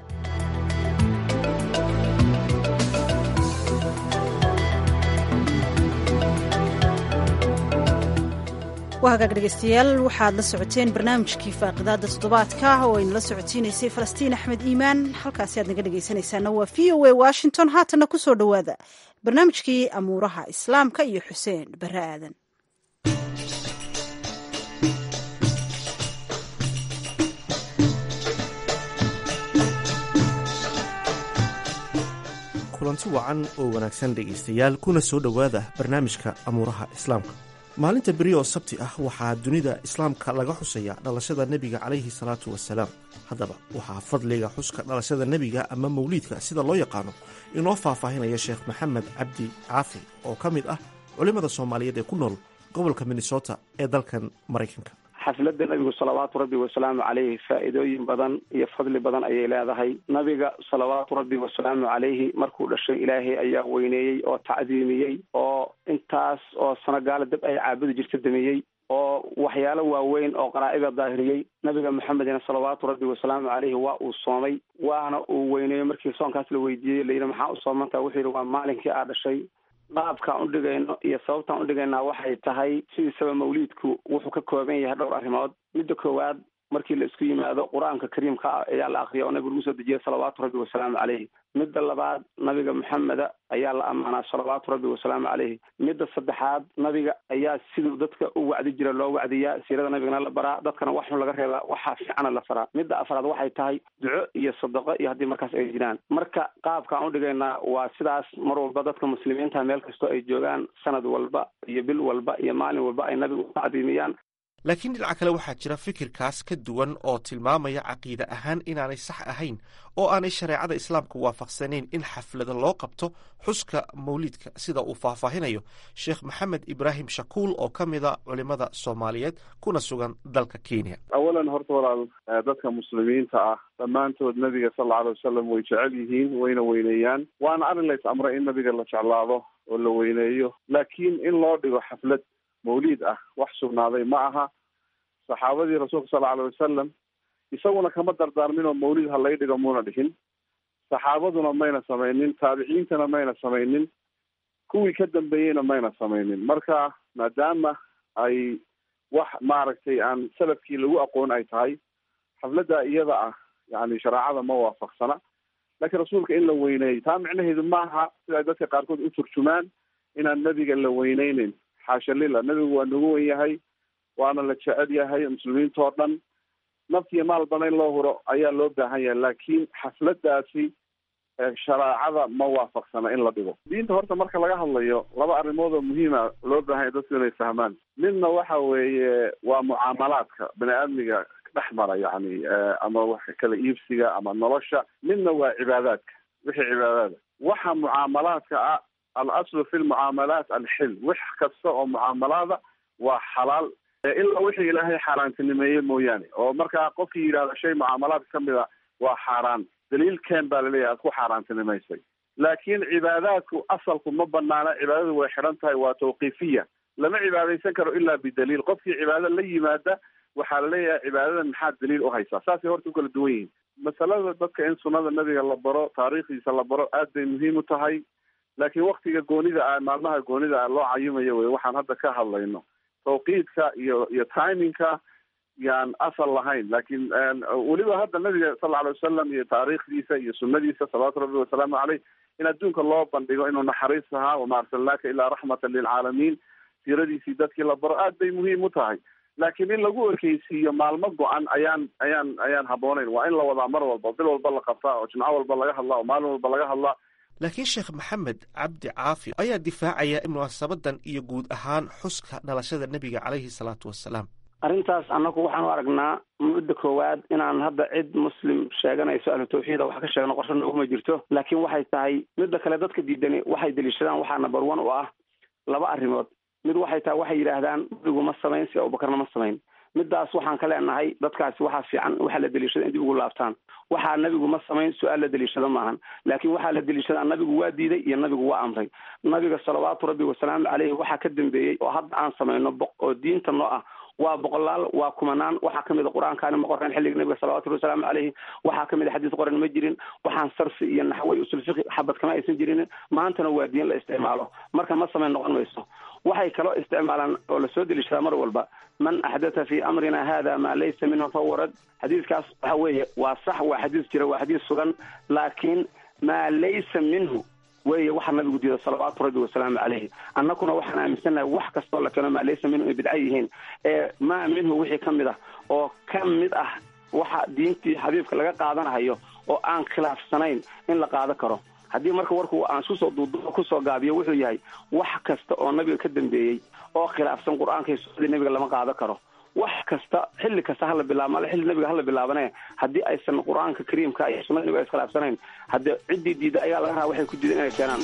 waa hagaag dhegaystayaal waxaad la socoteen barnaamijkii faaqidaada toddobaadka oo ayna la socotiinaysay falastiin axmed iimaan halkaasi aad naga dhegaysanaysaana waa v o a washington haatanna ku soo dhowaada barnaamijkii amuuraha islaamka iyo xuseen bare aadan kulanti wacan oo wanaagsan dhegaystayaal kuna soo dhowaada barnaamijka amuuraha islaamka maalinta beri oo sabti ah waxaa dunida islaamka laga xusaya dhalashada nebiga calayhi salaatu wasalaam haddaba waxaa fadliga xuska dhalashada nebiga ama mawliidka sida loo yaqaano inoo faahfaahinaya sheekh maxamed cabdi caafi oo ka mid ah culimmada soomaaliyeed ee ku nool gobolka minnesota ee dalkan maraykanka xafladda nabigu salawaatu rabbi wasalaamu caleyhi faa'iidooyin badan iyo fadli badan ayay leedahay nabiga salawaatu rabbi wasalaamu caleyhi markuu dhashay ilaahay ayaa weyneeyey oo tacdiimiyey oo intaas oo sanogaala dab ay caabudi jirta damiyey oo waxyaalo waaweyn oo qaraa'ida daahiriyey nabiga maxamedina salawaatu rabbi wasalaamu caleyhi waa uu soomay waana uu weyneeyo markii soonkaas la weydiiyey layidhi maxaa u soomantaa wuxuu yidhi waa maalinkii aa dhashay qaabkaan udhigayno iyo sababtaan udhigaynaa waxay tahay sidiisaba mawliidku wuxuu ka kooban yahay dhowr arrimood midda koowaad markii la isku yimaado qur-aanka kariimka ah ayaa la akriya oo nabigu lagu soo dejiyay salawaatu rabbi wasalaamu caleyhi midda labaad nabiga maxameda ayaa la ammaanaa salawaatu rabbi wasalaamu caleyhi midda saddexaad nabiga ayaa siduu dadka u wacdi jira loo wacdiyaa siirada nabigana la baraa dadkana wax xun laga reebaa waxaa fiicana la faraa midda afraad waxay tahay duco iyo sadaqo iyo haddii markaas ay jiraan marka qaabkaan udhigaynaa waa sidaas mar walba dadka muslimiinta meel kastoo ay joogaan sanad walba iyo bil walba iyo maalin walba ay nabiga u tacdiimiyaan laakiin dhinaca kale waxaa jira fikirkaas ka duwan oo tilmaamaya caqiide ahaan inaanay sax ahayn oo aanay shareecada islaamka waafaqsanayn in xaflada loo qabto xuska mawliidka sida uu faahfaahinayo sheekh maxamed ibraahim shakuul oo ka mida culimada soomaaliyeed kuna sugan dalka kenya awalan horta walaal dadka muslimiinta ah dhammaantood nabiga sal alla alay wasalam way jecel yihiin wayna weyneeyaan waana arrin lays amray in nabiga la jeclaado oo la weyneeyo laakiin in loo dhigo xaflad mawliid ah wax sugnaaday ma aha saxaabadii rasuulka sal alay wasalam isaguna kama dardaarmin oo mawlid ha lay dhigo muuna dhihin saxaabaduna mayna samaynin taabiciintana mayna samaynin kuwii ka dambeeyeyna mayna samaynin marka maadaama ay wax maaragtay aan salafkii lagu aqoon ay tahay xafladda iyada ah yani shareecada ma waafaqsana laakiin rasuulka in la weyneeyo taa micnaheedu maaha sida ay dadka qaarkood u turjumaan inaan nebiga la weyneyneyn xaasha lila nebigu waa nagu wen yahay waana la jecel yahay muslimiinta oo dhan naftiyo maalbana in loo huro ayaa loo baahan yahay laakiin xafladaasi shareecada ma waafaqsana in la dhigo diinta horta marka laga hadlayo laba arrimood oo muhiima loo baahan yahay dadku inay fahmaan midna waxa weeye waa mucaamalaadka bani aadmiga dhex mara yani ama wax kala iibsiga ama nolosha midna waa cibaadaadka wixii cibaadaada waxa mucaamalaadka ah al aslu fi lmucaamalaat alxil wax kasta oo mucaamalaada waa xalaal ilaa wixii ilaahay xaaraantinimeeye mooyaane oo markaa qofkii yidhahda shay mucaamalaadka kamid a waa xaaraan daliil keen baa laleeyahay aad ku xaaraantinimaysay laakiin cibaadaadku asalku ma banaana cibaadadu way xidhan tahay waa tawqiifiya lama cibaadaysan karo ilaa bidaliil qofkii cibaado la yimaada waxaa laleeyahay cibaadadan maxaad daliil u haysaa saasay horta u kala duwan yihiin masalada dadka in sunnada nabiga la baro taariikhdiisa la baro aad bay muhiim u tahay laakiin waktiga goonida ah maalmaha goonida ah loo cayumayo wey waxaan hadda ka hadlayno tawqiidka iyo iyo timingka yaan asal lahayn laakiin weliba hadda nabiga sal alay wasalam iyo taariikhdiisa iyo sunadiisa salawaatu rabbi wasalaamu caleyh in adduunka loo bandhigo inuu naxariis ahaa wama arsalnaaka ilaa raxmatan lilcaalamiin siiradiisii dadkii la baro aad bay muhiim u tahay laakiin in lagu ekeysiiyo maalmo go-an ayaan ayaan ayaan habbooneyn waa in la wadaa mar walba bil walba la qabtaa oo jimco walba laga hadlaa oo maalin walba laga hadlaa laakiin sheekh maxamed cabdi caafi ayaa difaacaya in munaasabadan iyo guud ahaan xuska dhalashada nebiga caleyhi salaatu wasalaam arrintaas annagu waxaan u aragnaa mudda koowaad inaan hadda cid muslim sheeganayso ahlu tawxiida wax ka sheegno qorshe nooguma jirto laakiin waxay tahay midda kale dadka diidani waxay deliishadaan waxaa number one u ah laba arrimood mid waxay tahay waxay yidhaahdaan nabigu ma samayn si abubakarna ma samayn middaas waxaan ka leenahay dadkaasi waxaa fiican waxaa la deliishada in dib ugu laabtaan waxaa nabigu ma samayn su-aal la deliishado maahan laakiin waxaa la deliishadaa nabigu waa diiday iyo nabigu waa amray nabiga salawaatu rabbi wasalaamu caleyhi waxaa ka dambeeyey oo hadda aan samayno bo oo diinta noo ah waa boqolaal waa kumanaan waxaa kamid a qur-aankaani ma qoreen xilliga nabiga salawatu rabbi wasalaamu caleyhi waxaa kamid a xadiis qoran ma jirin waxaan sarfi iyo naxwey usul fiqi xabad kama aysan jirin maantana waa diin la isticmaalo marka ma samayn noqon mayso waxay kaloo isticmaalaan oo lasoo deliishadaa mar walba man axdatha fi amrina hada maa laysa minhu fahuwa rad xadiiskaas waxa weeye waa sax waa xadiis jira waa xadiis sugan laakiin maa laysa minhu weeye waxa nabigu diida salawaatu rabbi wasalaamu caleyhi annaguna waxaan aaminsannahay wax kastoo la keeno maa laysa minhu ay bidca yihiin ee maa minhu wixii ka mid ah oo ka mid ah waxa diintii xabiibka laga qaadanahayo oo aan khilaafsanayn in la qaado karo haddii marka warku aan iskusoo duuduubo kusoo gaabiyo wuxuu yahay wax kasta oo nabiga ka dambeeyey oo khilaafsan qur-aanka iyo sunnadii nabiga lama qaado karo wax kasta xilli kasta hala bilaabo male xilli nabiga hala bilaabane haddii aysan qur-aanka kariimka iyo sunnada nabiga iskhilaafsanayn haddii ciddii diida ayaa laga rabaa waxay ku diidan inay keenaan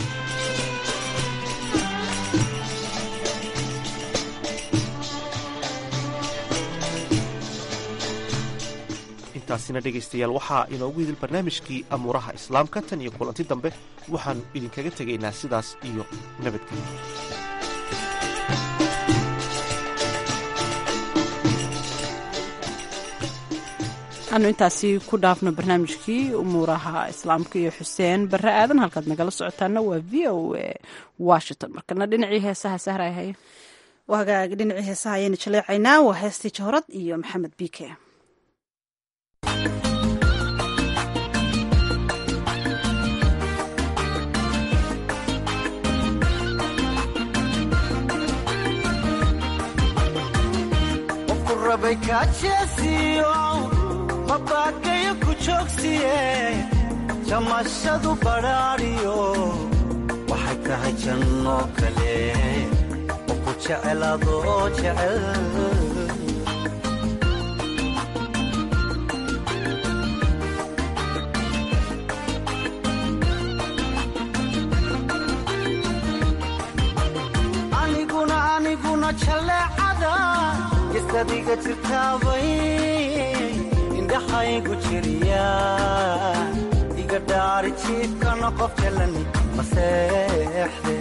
intaasina dhegaystayaal waxaa inoogu idil barnaamijkii amuuraha islaamka tan iyo kulanti dambe waxaannu idinkaga tegaynaa sidaas iyo nabadgelyo aanu intaasi ku dhaafno barnaamijkii umuuraha islaamka iyo xuseen barre aadan halkaad nagala socotaana waa v o a washington markana dhinacii heesaha sahray haya wagaag dhinacii heesaha ayaynu jaleecaynaa waa heestii jahorad iyo maxamed biike mabaakayo ku joogsiye jamashadu badhaadhiyo waxay tahay jannoo kale oo ku jecel adoo jecel aniguna aniguna jaleecada isadiga jirtaabay indhaxaygu jiriya iga dhaari jiifkana qof jalani maseexde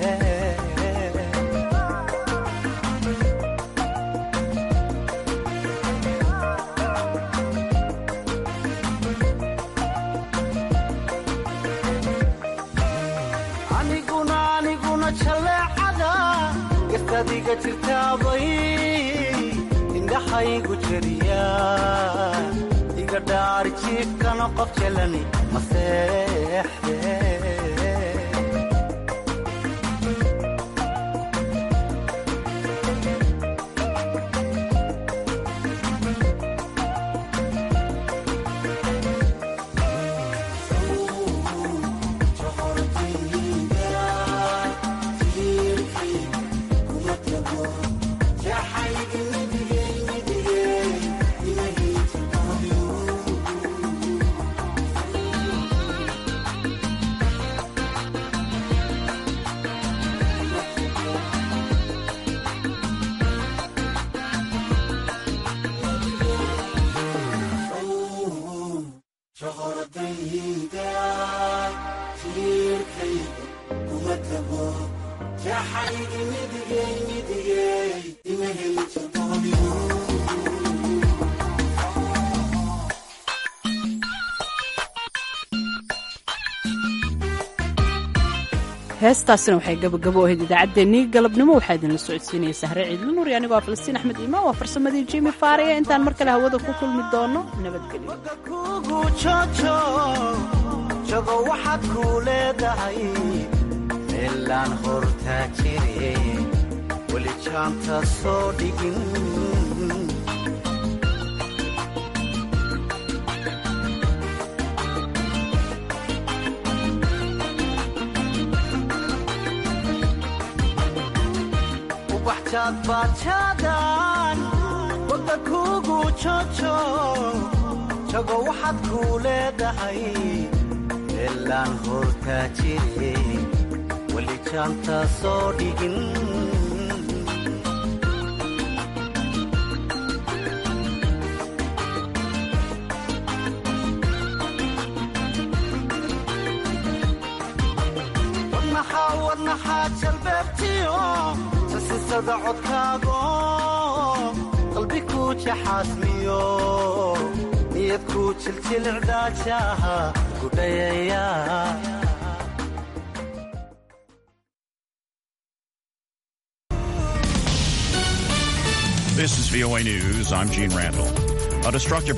aniguna aniguna jaleecada isadiga jirtaabay indhaxaygu jiriya dhaari jiifkana qof jalani maseexde heestaasina waxay gabagabo ahayd idaacaddeenii galabnimo waxaa idinla socodsiinaya sahre ciidla nuuri anigoo ah falastiin axmed iimaan waa farsamadii jimi faariya intaan mar kale hawada ku kulmi doono nabadgelyojago waxaad kuu leedahay meelaan hortaa jire weli jaanta soo dhigin baajaadan hadda kugu jojo jago waxaad kuu leedahay meelaan hortaa jire weli jaanta soo dhigin wadnaxaa wadnaxaa jalbeebtiyo sasisada codkaago qalbi ku jaxaasmiyo niyad ku jiljilcdaajaha gudhayaya This is VOA News. I'm Gene Randall. A destructive